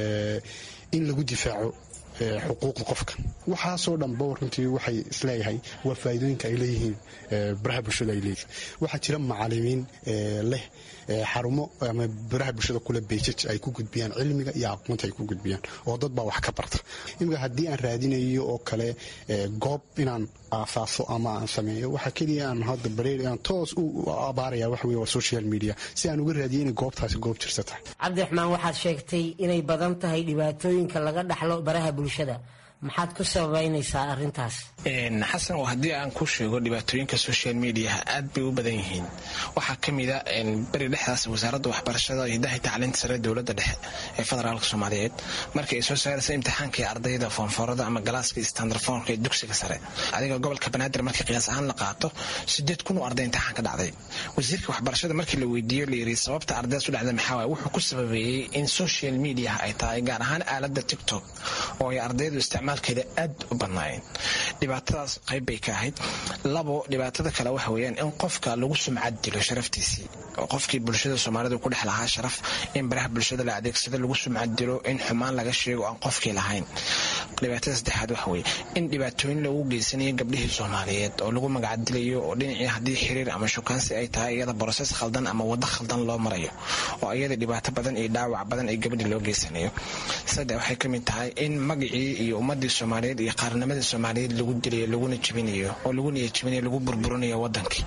in lagu difaaco xuquuqda qofka waxaasoo dhanba runtii waxay isleeyahay waa faa'iidooyinka ay leeyihiin baraha bulshada ay leeyihiin waxaa jira macalimiin leh xarumo ama baraha bulshada kule beejaj ay ku gudbiyaan cilmiga iyo aqoonta ay ku gudbiyaan oo dad baa wax ka barta imika haddii aan raadinayo oo kale goob inaan aasaaso ama aan sameeyo waxaa keliya aan hadda bareer aan toos u abaaraya waxa weye waa social media si aan uga raadiyo inay goobtaasi goob jirsa tahay
cabdiraxmaan waxaad sheegtay inay badan tahay dhibaatooyinka laga dhaxlo baraha bulshada maxaad ku sababaynaysaa arrintaas
xasan oo haddii aan ku sheego dhibaatooyinka social mediaha aad bay u badan yihiin waxaa ka mida beri dhexdaas wasaaradda waxbarashada hidaha tacliinta sare dowladda dhexe ee federaalka soomaaliyeed markii ay soo saaraysa imtixaankii ardayda foonfoorada ama galaaska standarfoonka ee dugsiga sare adiga gobolka banaadir markii qiyaas ahaan la qaato sideed kun oo arday imtixaan ka dhacday wasiirka waxbarashada markii la weydiiyo la yiri sababta ardaydaas u dhacda maxaa waay wuxuu ku sababeeyey in social mediaha ay tahay gaar ahaan aaladda tiktok oo ay ardaydu isticmaalkeeda aad u badnaayeen dhibaatadaas qayb bay ka ahayd labo dhibaatada kale waxa weeyaan in qofka lagu sumcad dilo sharaftiisii oo qofkii bulshada soomaalida ku dhex lahaa sharaf in baraha bulshada la adeegsado lagu sumcad dilo in xumaan laga sheego aan qofkii lahayn dhibaatada saddexaad waxa weeye in dhibaatooyin lagu geysanayo gabdhihii soomaaliyeed oo lagu magacdilayo oo dhinacii haddii xiriir ama shukaansi ay tahay iyada broses khaldan ama waddo khaldan loo marayo oo iyada dhibaato badan iyo dhaawac badan ay gabadhii loo geysanayo saddex waxay ka mid tahay in magacii iyo ummadii soomaaliyeed iyo qaarnimadii soomaaliyeed lagu dilayo laguna jebinayo oo lagu niyajebinayo lagu burburinayo wadankii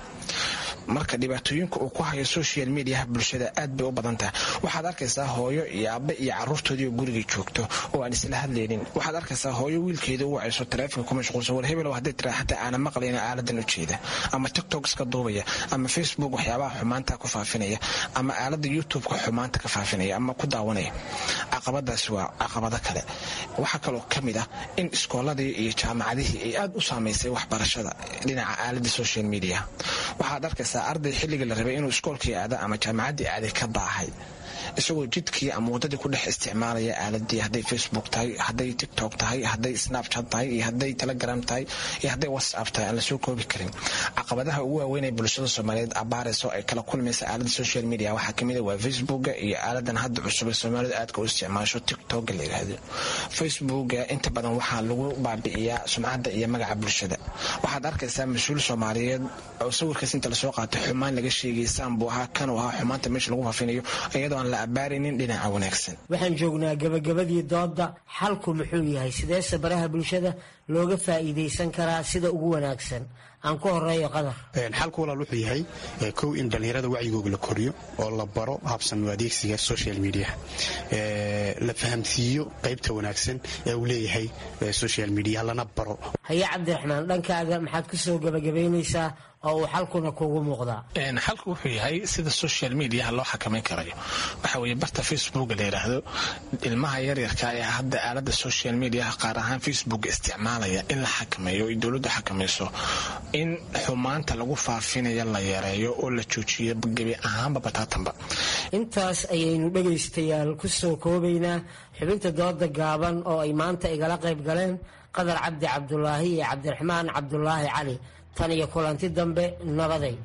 marka dhibaatooyinka uu ku hayo social mediaha bulshada aad bay u badan tahay waxaad arkaysaa hooyo iyo aabbe iyo caruurtoodii oo gurigii joogto oo aan isla hadlaynin waxaad arkaysaa hooyo wiilkeeda u wacayso taleefonka ku mashquulsan war hebel hadday tiraa xataa aana maqlayna aaladan u jeeda ama tiktok iska duubaya ama facebook waxyaabaha xumaanta ku faafinaya ama aalada youtube-ka xumaanta ka faafinaya ama ku daawanaya caqabadaasi waa caqabado kale waxaa kaloo ka mid ah in iskooladii iyo jaamacadihii ay aad u saamaysay waxbarashada dhinaca aalada social media waxaad arkaysaa arday xilliga la rabay inuu iskoolkii aada ama jaamacaddii aaday ka daahay isagoo jidkii ama waddadii ku dhex isticmaalaya aaladii hadday facebook tahay hadday tiktok tahay hadday snapchat tahay iyo hadday telegram tahay iyo hadday whatsapp tahay aan lasoo koobi karin caqabadaha ugu waaweyn ee bulshada soomaaliyeed abaarayso ay kala kulmaysa aalada social media waxaa kamid a waa facebooka iyo aaladan hadda cusub ee soomaalidu aadka u isticmaasho tiktoka la yidhaahdo facebooka inta badan waxaa lagu baabi'iyaa sumcadda iyo magaca bulshada waxaad arkaysaa mas-uul soomaaliyeed oo sawirkaas inta lasoo qaatay xumaan laga sheegay saanbuu ahaa kanuu ahaa xumaanta meesha lagu faafinayo iyadoo aan la abaaraynin dhinaca wanaagsan
waxaan joognaa gabagabadii doodda xalku muxuu yahay sideese baraha bulshada looga faa'iidaysan karaa sida ugu wanaagsan aan ku horeeyo qadar
xalku walaal wuxuu yahay kow in dhallinyarada wacyigooga la koriyo oo la baro habsanu adeegsiga social media la fahamsiiyo qaybta wanaagsan ee uu leeyahay social media lana baro
haye cabdiraxmaan dhankaaga maxaad ku soo gebagabaynaysaa oo uu xalkuna kugu muuqdaa
xalku wuxuu yahay sida social mediaha loo xakamayn karayo waxa weeye barta facebook la yidhaahdo ilmaha yaryarka ee hadda aalada social mediaha qaar ahaan facebook isticmaalaya in la xakameeyo ay dowladdu xakamayso in xumaanta lagu faafinaya la yareeyo oo la joojiyo gebi ahaanba bataatanba
intaas ayaynu dhegaystayaal ku soo koobaynaa xubinta dooda gaaban oo ay maanta igala qayb galeen qadar cabdi cabdulaahi iyo cabdiraxmaan cabdulaahi cali tan iyo kulanti dambe nabaday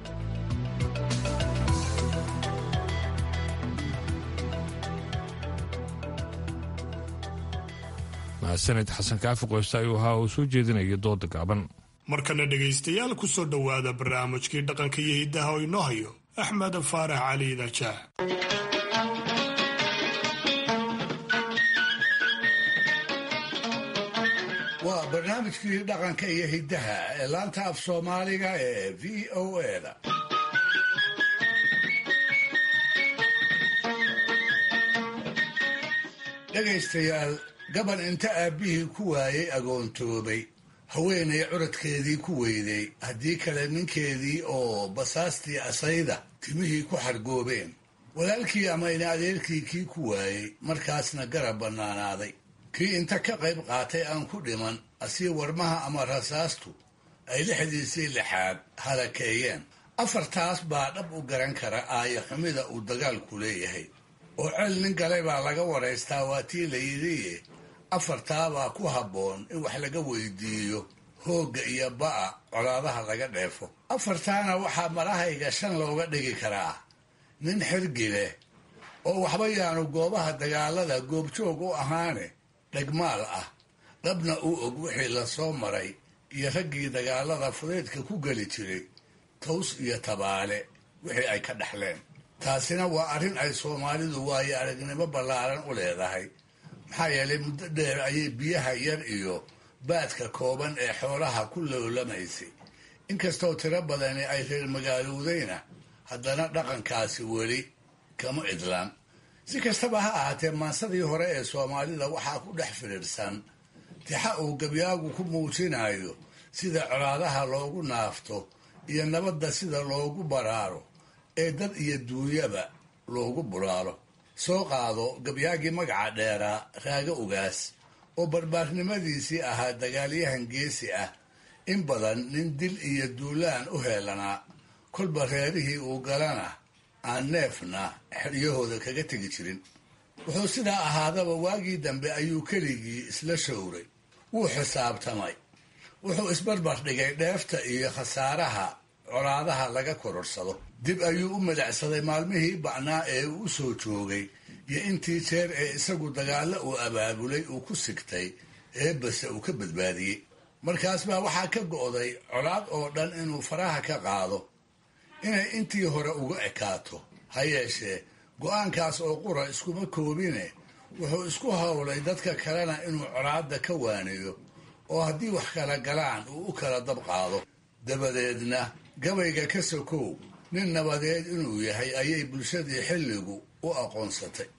mahadsaned xasan kaafi qoyste ayuu ahaa uu soo jeedinaya dooda gaaban
markana dhegaystayaal ku soo dhowaada barnaamijkii dhaqanka iyo hiddaha oo inoo hayo axmed faarax cali dajaah
waa barnaamijkii dhaqanka iyo hiddaha ee laanta af soomaaliga ee v o eda dhegaystayaal gaban inta aabbihii ku waayey agoontoobay haweenay curadkeedii ku weyday haddii kale ninkeedii oo basaastii asayda timihii ku xargoobeen walaalkii ama ina adeerkii kii ku waayey markaasna garab bannaanaaday kii inta ka qayb qaatay aan ku dhiman asii warmaha ama rasaastu ay lixdiisii lixaad halakeeyeen afartaas baa dhab u garan kara aaya xumida uu dagaalku leeyahay oo cel nin galay baa laga waraystaa waa tii la yidhiye afartaabaa ku habboon in wax laga weydiiyo hoogga iyo ba'a colaadaha laga dheefo afartaana waxaa marahayga shan looga dhigi karaa nin xirgi leh oo waxba yaanu goobaha dagaalada goobjoog u ahaane dhegmaal ah dhabna u og wixii la soo maray iyo raggii dagaalada fudaydka ku geli jiray taws iyo tabaale wixii ay ka dhexleen taasina waa arrin ay soomaalidu waayo aragnimo ballaaran u leedahay maxaa yeelay muddo dheer ayay biyaha yar iyo baadka kooban ee xoolaha ku loolamaysay inkastoo tiro badani ay reer magaalowdayna haddana dhaqankaasi weli kama idlaan si kastaba ha ahaatee maansadii hore ee soomaalida waxaa ku dhex firiirsan tixa uu gabyaagu ku muujinayo sida colaadaha loogu naafto iyo nabadda sida loogu baraaro ee dad iyo duunyaba loogu bulaalo soo qaado gabyaagii magaca dheeraa raago ugaas oo barbaarnimadiisii ahaa dagaalyahan geesi ah in badan nin dil iyo duulaan u heelanaa kolba reerihii uu galana aan neefna xeryahooda kaga tegi jirin wuxuu sidaa ahaadaba waagii dambe ayuu keligii isla showray wuu xisaabtamay wuxuu isbarbar dhigay dheefta iyo khasaaraha colaadaha laga kororsado dib ayuu u midacsaday maalmihii ba'naa ee uu u soo joogay iyo intii jeer ee isagu dagaallo uu abaabulay uu ku sigtay eebbase uu ka badbaadiyey markaas baa waxaa ka go'day colaad oo dhan inuu faraha ka qaado inay intii hore uga ekaato ha yeeshee go'aankaas oo qura iskuma koobine wuxuu isku howlay dadka kalena inuu colaadda ka waaniyo oo haddii wax kala galaan uu u kala dab qaado dabadeedna gabayga ka sokow nin nabadeed inuu yahay ayay bulshadii xilligu u aqoonsatay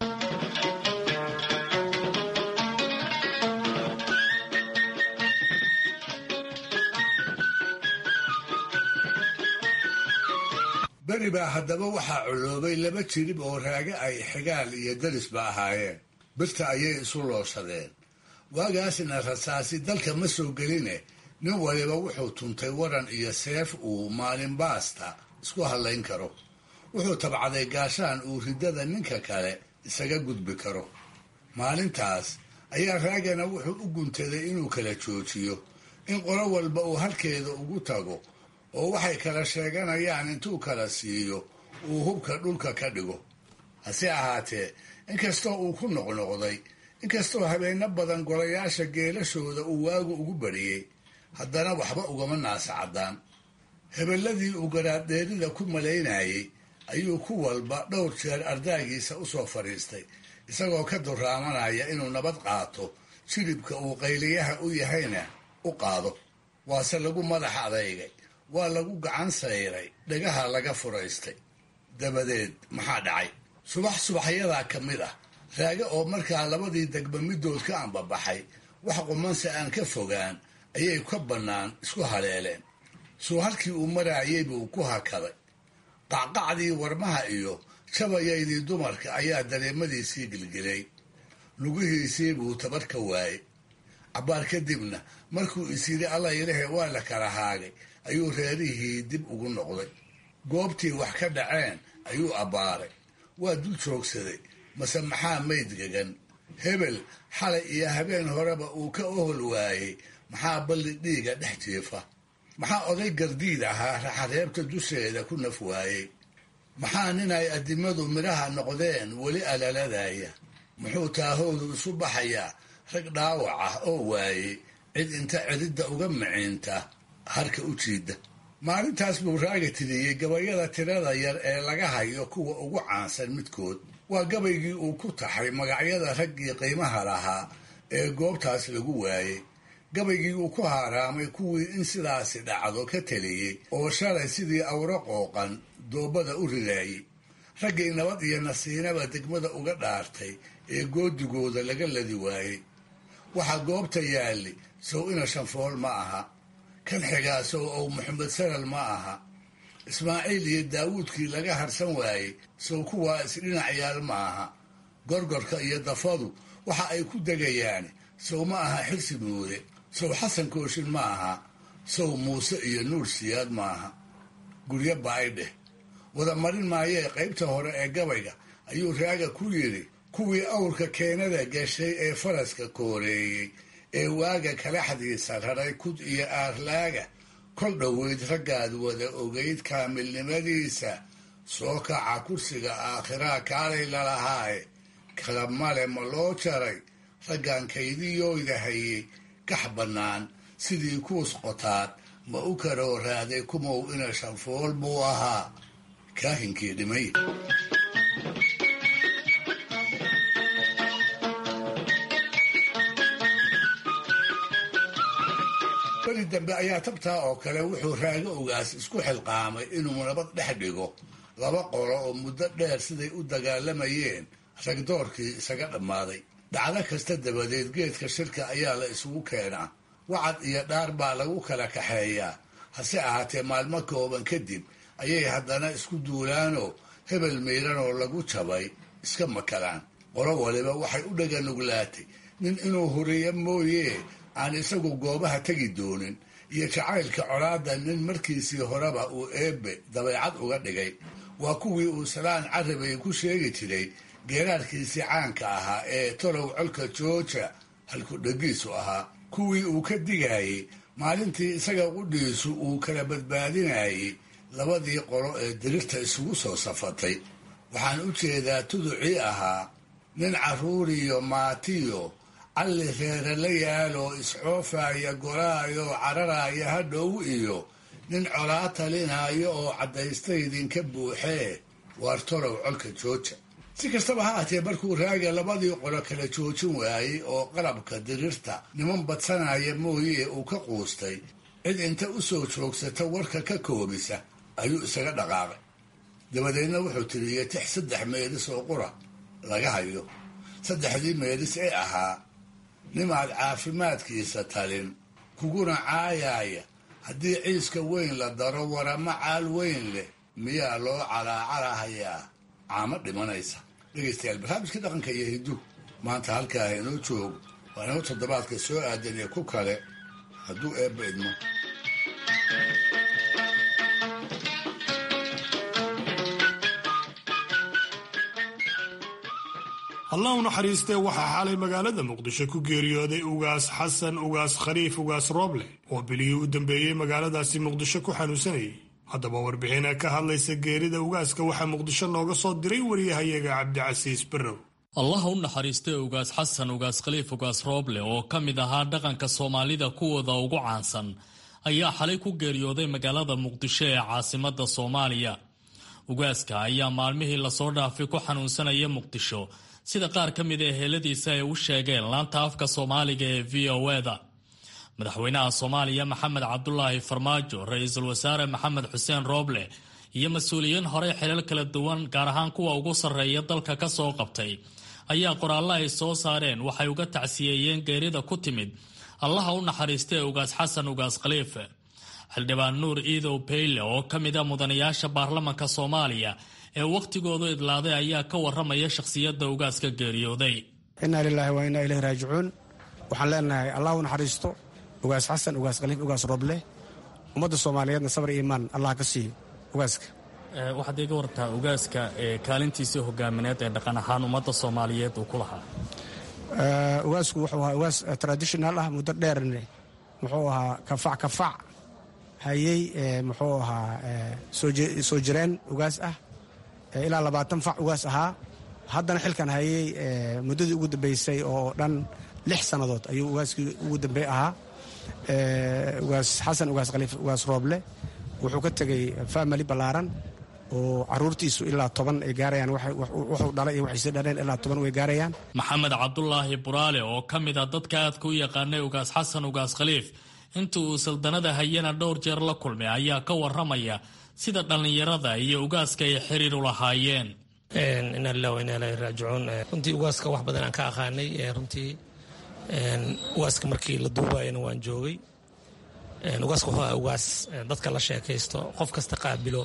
beri baa haddaba waxaa coloobay laba jirib oo raage ay xigaal iyo darisba ahaayeen birta ayay isu looshadeen waagaasna rasaasi dalka ma soo geline nin waliba wuxuu tuntay waran iyo seef uu maalin baasta isku hadlayn karo wuxuu tabcaday gaashaan uu riddada ninka kale isaga gudbi karo maalintaas ayaa raagana wuxuu u guntaday inuu kala joojiyo in qolo walba uu halkeeda ugu tago oo waxay kala sheeganayaan intuu kala siiyo uu hubka dhulka ka dhigo hase ahaatee inkastoo uu ku noqnoqday inkastoo habeenno badan golayaasha geelashooda uu waagu ugu bariyey haddana waxba ugama naasacaddaan hebelladii uu garaadheerida ku malaynayey ayuu ku walba dhowr jeer ardaagiisa u soo fadhiistay isagoo ka duraamanaya inuu nabad qaato jilibka uu qayliyaha u yahayna u qaado waase lagu madax adeygay waa lagu gacan sayray dhagaha laga furaystay dabadeed maxaa dhacay subax subaxyadaa ka mid ah raage oo markaa labadii degba middood ka ambabaxay wax qumanse aan ka fogaan ayay ka bannaan isku haleeleen suu halkii uu maraayay buu ku hakaday qacqacdii warmaha iyo jabayaydii dumarka ayaa dareemadiisii gilgilay lugihiisii buu tabar ka waayey cabbaar kadibna markuu is yidhi alla ilahe waa la kala haagay ayuu reerihii dib ugu noqday goobtii wax ka dhaceen ayuu abbaaray waa dul joogsaday mase maxaa mayd gegan hebel xalay iyo habeen horeba uu ka ohol waayey maxaa balli dhiiga dhex jiifa maxaa oday gardiid ahaa raxareebta dusheeda ku naf waayey maxaa nin ay addimadu midhaha noqdeen weli alaladaya muxuu taahoodu isu baxayaa rag dhaawac ah oo waayey cid inta cididda uga miciinta harka u jiida maalintaas buu raaga tiriyey gabayada tirada yar ee laga hayo kuwa ugu caansan midkood waa gabaygii uu ku taxay magacyada raggii qiimaha lahaa ee goobtaas lagu waayey gabaygii uu ku haaraamay kuwii in sidaasi dhacdo ka teliyey oo shalay sidii awro qooqan doobada u ridaayey raggii nabad iyo nasiinaba degmada uga dhaartay ee goodigooda laga ladi waayey waxaa goobta yaalli sow ina shanfool ma aha kan xigaa sow ow maxamed sanal ma aha ismaaciil iyo daawuudkii laga harsan waayey sow kuwaa isdhinac yaal ma aha gorgorka iyo dafadu waxa ay ku degayaan sow ma aha xirsi muude sow xasan kooshin ma aha sow muuse iyo nuur siyaad ma aha guryo baa'idheh wada marin maayee qaybta hore ee gabayga ayuu raaga ku yidhi kuwii awrka keenada gashay ee faraska kooreeyey ee waaga kalaxdiisa raray kud iyo aarlaaga kol dhoweyd raggaad wada ogayd kaamilnimadiisa soo kaca kursiga aakhiraa kaalay lalahaaye kala male ma loo jaray raggan kaydiyooyda hayey gax bannaan sidii kuus qotaad ma u karoo raaday kumow ina shanfool buu ahaa kaahinkii dhimay beri dambe ayaa tabtaa oo kale wuxuu raago ogaas isku xilqaamay inuu nabad dhex dhigo laba qolo oo muddo dheer siday u dagaalamayeen ragdoorkii isaga dhammaaday dhacdo kasta dabadeed geedka shirka ayaa la isugu keenaa wacad iyo dhaar baa lagu kala kaxeeyaa hase ahaatee maalmo kooban kadib ayay haddana isku duulaanoo hebel miiranoo lagu jabay iska makalaan qolo waliba waxay u dhaga nuglaatay nin inuu huriyo mooyee aan isagu goobaha tegi doonin iyo jacaylka colaadda nin markiisii horeba uu eebbe dabeecad uga dhigay waa kuwii uu salaan carabay ku sheegi jiray geeraarkiisii caanka ahaa ee tolow colka jooja halku dhagiisu ahaa kuwii uu ka digayey maalintii isaga qudhiisu uu kala badbaadinayey labadii qolo ee dirirta isugu soo safatay waxaan u jeedaa tuducii ahaa nin carruuriyo maatiyo calli reere la yaaloo iscoofaya golaayo cararaya hadhow iyo nin colaa talinaayo oo caddaysta idinka buuxee waar tolow colka jooja si kastaba ha aatee markuu raaga labadii qolo kala joojin waayey oo qalabka dirirta niman badsanaya mooyee uu ka quustay cid inta u soo joogsata warka ka koobisa ayuu isaga dhaqaaqay dabadeedna wuxuu tiriyey tix saddex meedis oo qura laga hayo saddexdii meedis ee ahaa nimaad caafimaadkiisa talin kuguna caayaaya haddii ciiska weyn la daro warama caal weyn leh miyaa loo calaacalahayaa caamo dhimanaysa dhegaystayaal barnaamijkii dhaqanka iyo hiddu maanta halkaa inoo joogo waa inoo toddobaadka soo aadan iyo ku kale hadduu eebba idmo
allah u naxariistee waxaa xalay magaalada muqdisho ku geeriyooday ugaas xasan ugaas khaliif ugaas rooble oo bilihii u dambeeyey magaaladaasi muqdisho ku xanuunsanayay haddaba warbixina ka hadlaysa geerida ugaaska waxaa muqdisho nooga soo diray wariyahayaga cabdicasiis barrow
allah u naxariistay ugaas xasan ugaas khaliif ugaas rooble oo ka mid ahaa dhaqanka soomaalida kuwooda ugu caansan ayaa xalay ku geeriyooday magaalada muqdisho ee caasimada soomaaliya ugaaska ayaa maalmihii lasoo dhaafay ku xanuunsanaya muqdisho sida qaar ka mid ee heeladiisa ay u sheegeen laanta afka soomaaliga ee v o eda madaxweynaha soomaaliya maxamed cabdulaahi farmaajo ra-iisul wasaare maxamed xuseen rooble iyo mas-uuliyiin horey xilal kala duwan gaar ahaan kuwa ugu sarreeya dalka ka soo qabtay ayaa qoraallo ay soo saareen waxay uga tacsiyeeyeen geerida ku timid allaha u naxariistay ugaas xasan ugaas khaliife xildhibaan nuur iidow beyle oo ka mid a mudanayaasha baarlamanka soomaaliya ee wakhtigoodu idlaaday ayaa ka waramaya shakhsiyadda ugaaska geeriyooday
inaa lilaahi waa inaa ilahi raajicuun waxaan leenahay allah u naxariisto ugaas xasan ugaas khaliif ugaas roble ummadda soomaaliyeedna sabar iyo imaan allah ka siiyo ugaaska
waxaad iga wartaa ugaaska kaalintiisii hogaamineed ee dhaqan ahaan ummadda soomaaliyeed uu ku lahaa
ugaasku wuxuu ahaa ugaas traditional ah muddo dheerne muxuu ahaa kafac kafac hayey muxuu ahaa soo jireen ugaas ah ilaa labaatan fac ugaas ahaa haddana xilkan hayey muddadii ugu dambeysay oo dhan lix sannadood ayuu ugaaskii ugu dambey ahaa ugaas xasan ugaas khaliif ugaas rooble wuxuu ka tegey family ballaaran oo caruurtiisu ilaa toban ay gaarayaan wuxuu dhalay iyo waxayse dhaleen ilaa toban way gaarayaan
maxamed cabdulaahi buraale oo ka mid a dadka aadka u yaqaanay ugaas xasan ugaas khaliif inta uu saldanada hayana dhowr jeer la kulmay ayaa ka waramaya sida dhallinyarada iyo ugaaska ay xiriir u lahaayeen
inaa lilah wa inaa ilahi raajicuun runtii ugaaska wax badan aan ka aqaanay runtii ugaaska markii la duubayana waan joogay ugaaska wuxuu aha ugaas dadka la sheekaysto qof kasta qaabilo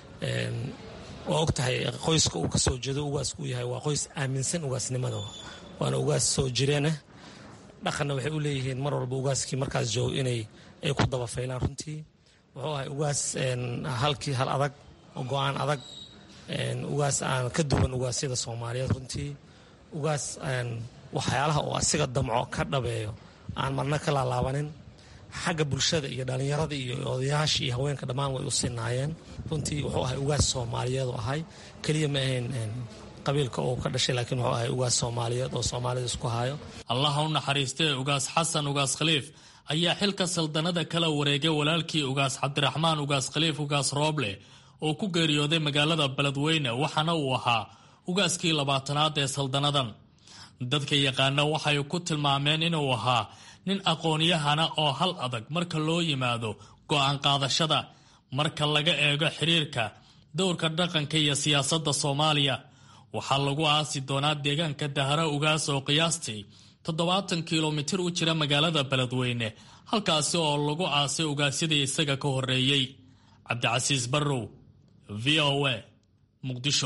waa og tahay qoyska uu ka soo jeedo ugaasku uu yahay waa qoys aaminsan ugaasnimada waana ugaas soo jireenah dhaqanna waxay u leeyihiin mar walba ugaaskii markaas joogo inay ay ku daba faylaan runtii wuxuu ahay ugaas halkii hal adag oo go-aan adag ugaas aan ka duwan ugaasyada soomaaliyeed runtii ugaas waxyaalaha oo asiga damco ka dhabeeyo aan marna ka laalaabanin xagga bulshada iyo dhallinyarada iyo odayaasha iyo haweenka dhammaan way u sinaayeen runtii wuxuu ahay ugaas soomaaliyeed oo ahay keliya ma ahayn qabiilka uu ka dhashay laakiin wuxuu ahay ugaas soomaaliyeed oo soomaalida isku hayo
allaha u naxariistee ugaas xasan ugaas khaliif ayaa xilka saldanada kala wareegay walaalkii ugaas cabdiraxmaan ugaas khaliif ugaas rooble oo ku geeriyooday magaalada beledweyne waxaana uu ahaa ugaaskii labaatanaad ee saldanadan dadka yaqaana waxay ku tilmaameen inuu ahaa nin aqoonyahana oo hal adag marka loo yimaado go'aan qaadashada marka laga eego xiriirka dowrka dhaqanka iyo siyaasadda soomaaliya waxaa lagu aasi doonaa deegaanka dahara ugaas oo qiyaastii toddobaatan kilomitir u jira magaalada beledweyne halkaasi oo lagu aasay ugaasyadii isaga ka horreeyey cabdicasiis barrow v o a muqdisho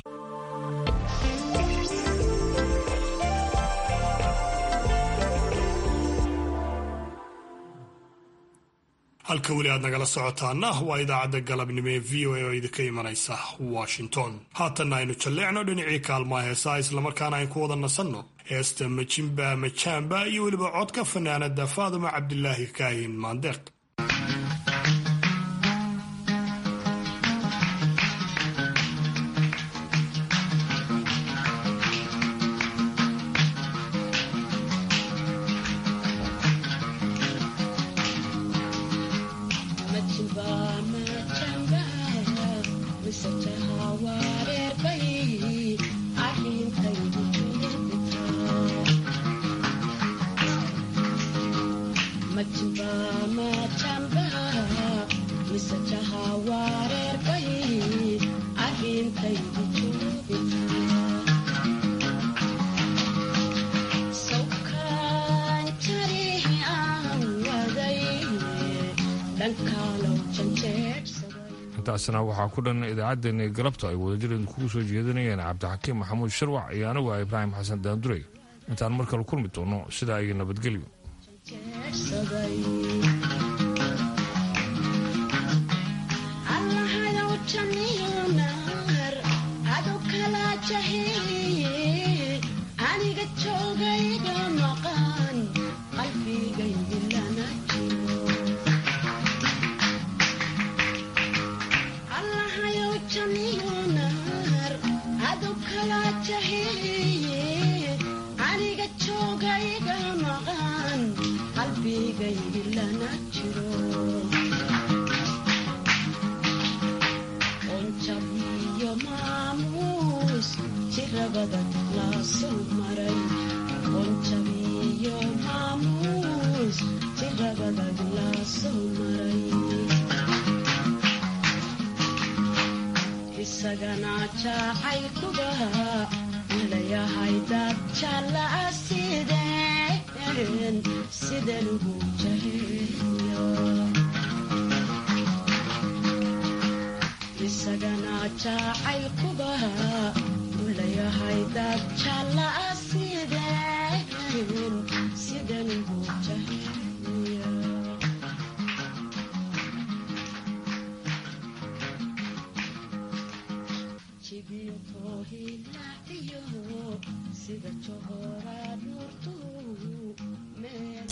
halka weli aad nagala socotaana waa idaacadda galabnimo ee v o a oo idinka imanaysa washington haatanna aynu jalleecno dhinacii kaalmaha heesaha islamarkaana aynu ku wada nasanno heesta majimba majaamba iyo weliba codka fanaanada faaduma cabdilaahi kaahin maandeeq
intaasna waxaa ku dhan idaacaddeenii galabta ay wadajir kugu soo jeedinayeen cabdixakiim maxamuud sharwac iyo anigu ah ibraahim xasan daandurey intaan mar kale kulmi doono sidaa iyo nabadgelyo
la soo maray onjabiyo maamuus culus jirabadad la soo maray isagana jacaylkuba malayahay dad jaalaa sideen sideen ugu jaheeyo isagana jacaylkuba malayahay dad jaalaa sideen sideen ugu jaheeyo sida johora nuurtu meel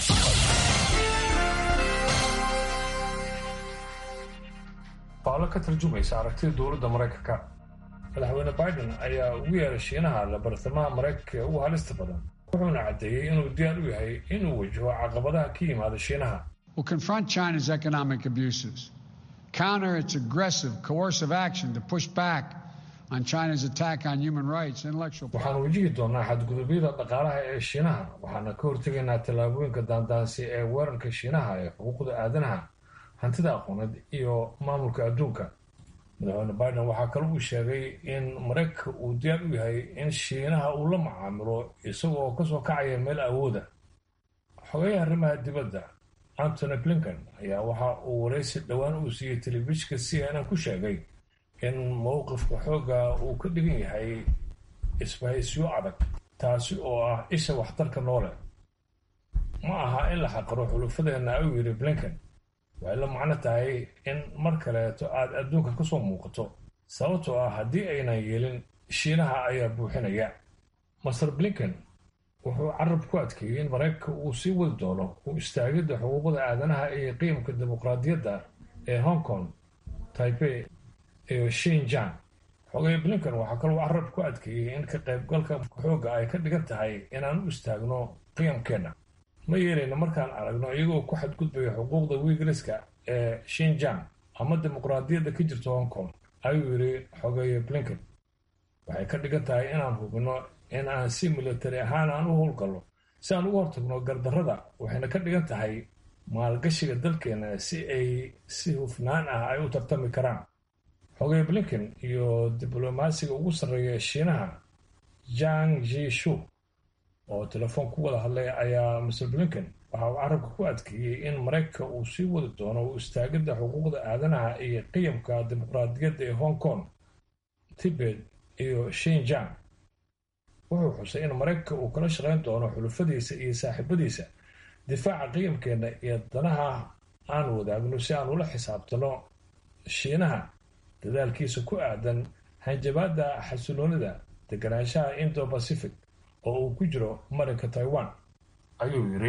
faallo ka tarjumaysa aragtida dowladda maraykanka madaxweyne biden ayaa ugu yeeray shiinaha la bartamaha maraykanka ee ugu halista badan wuxuuna caddeeyey inuu diyaar u yahay inuu wajaho caqabadaha ka yimaada shiinaha
will confront China's economic abuses, counter its aggressive, coercive action to push back on China's attack on human rights, intellectual
waxaan wajihi doonaa xadgudubyada dhaqaalaha ee shiinaha waxaana ka hortegaynaa tallaabooyinka daandaansi ee weerarka shiinaha ee xuquuqda aadanaha hantida aqooneed iyo maamulka adduunka madaxweyne biden waxaa kale uu sheegay in maraykanka uu diyaar u yahay in shiinaha uu la macaamilo isagoo kasoo kacaya meel awooda xogeyaha arrimaha dibadda antony blinken ayaa waxa uu waraysi dhowaan uu siiyey telefishinka c n n ku sheegay in mowqifka xoogga uu ka dhigan yahay isbahaysyo adag taasi oo ah isha waxtarka noole ma aha in la xaqiro xulufadeenna ayuu yidhi blinken waxay la macno tahay in mar kaleeto aad adduunka ka soo muuqato sababtoo ah haddii aynan yeelin shiinaha ayaa buuxinaya master blinken wuxuu carab ku adkeeyey in maraykanka uu sii wadi doono u istaagidda xuquuqda aadanaha iyo qiimka dimuqraadiyadda ee hong kong taipei iyo shinjang xogay blinken waxaa kaloo carab ku adkeeyey in ka qaybgalka xoogga ay ka dhigan tahay inaan u istaagno qiyamkeenna ma yeelayna markaan aragno iyagoo ku xadgudbaya xuquuqda wiigriska ee shinjang ama dimuqraadiyadda ka jirta hong kong ayuu yidhi xogeeye blinken waxay ka dhigan tahay inaan hubino in aan si militari ahaan aan u howlgalno si aan uga hortagno gardarrada waxayna ka dhigan tahay maalgashiga dalkeena si ay si hufnaan ah ay u tartami karaan xogey blinken iyo diblomaasiga ugu sarreeya shiinaha jang jishu oo telefoon ku wada hadlay ayaa mr blinken waxa uu carabka ku adkeeyey in maraykanka uu sii wadi doono u istaagidda xuquuqda aadanaha iyo qiyamka dimuqraadiyadda ee hong kong tibet iyo shinjang wuxuu xusay in maraykanka uu kala shaqayn doono xulufadiisa iyo saaxiibadiisa difaaca qiyamkeenna iyo danaha aan wadaagno si aan ula xisaabtano shiinaha dadaalkiisa ku aadan hanjabaadda xasiloonida deganaanshaha indo pacific oo uu ku jiro marinka taiwan ayuu yidhi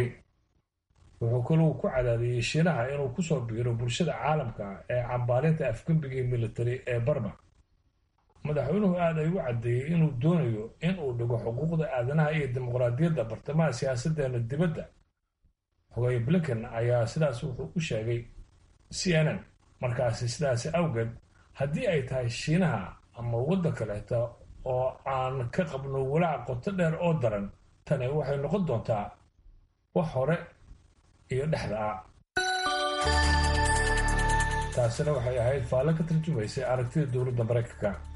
wuxuu kaluu ku cadaadiyey shiinaha inuu kusoo biiro bulshada caalamka ee cambaarinta afgembigii militari ee barma madaxweynuhu aad ay u caddeeyey inuu doonayo in uu dhigo xuquuqda aadanaha iyo dimuqraadiyadda bartamaha siyaasaddeena dibadda xogey blinken ayaa sidaas wuxuu u sheegay c n n markaasi sidaasi awgeed haddii ay tahay shiinaha ama waddan kaleeta oo aan ka qabno walaac qoto dheer oo daran tani waxay noqon doontaa wax hore iyo dhexda ah taasina waxay ahayd faallo ka tarjumaysay aragtida dowladda maraykanka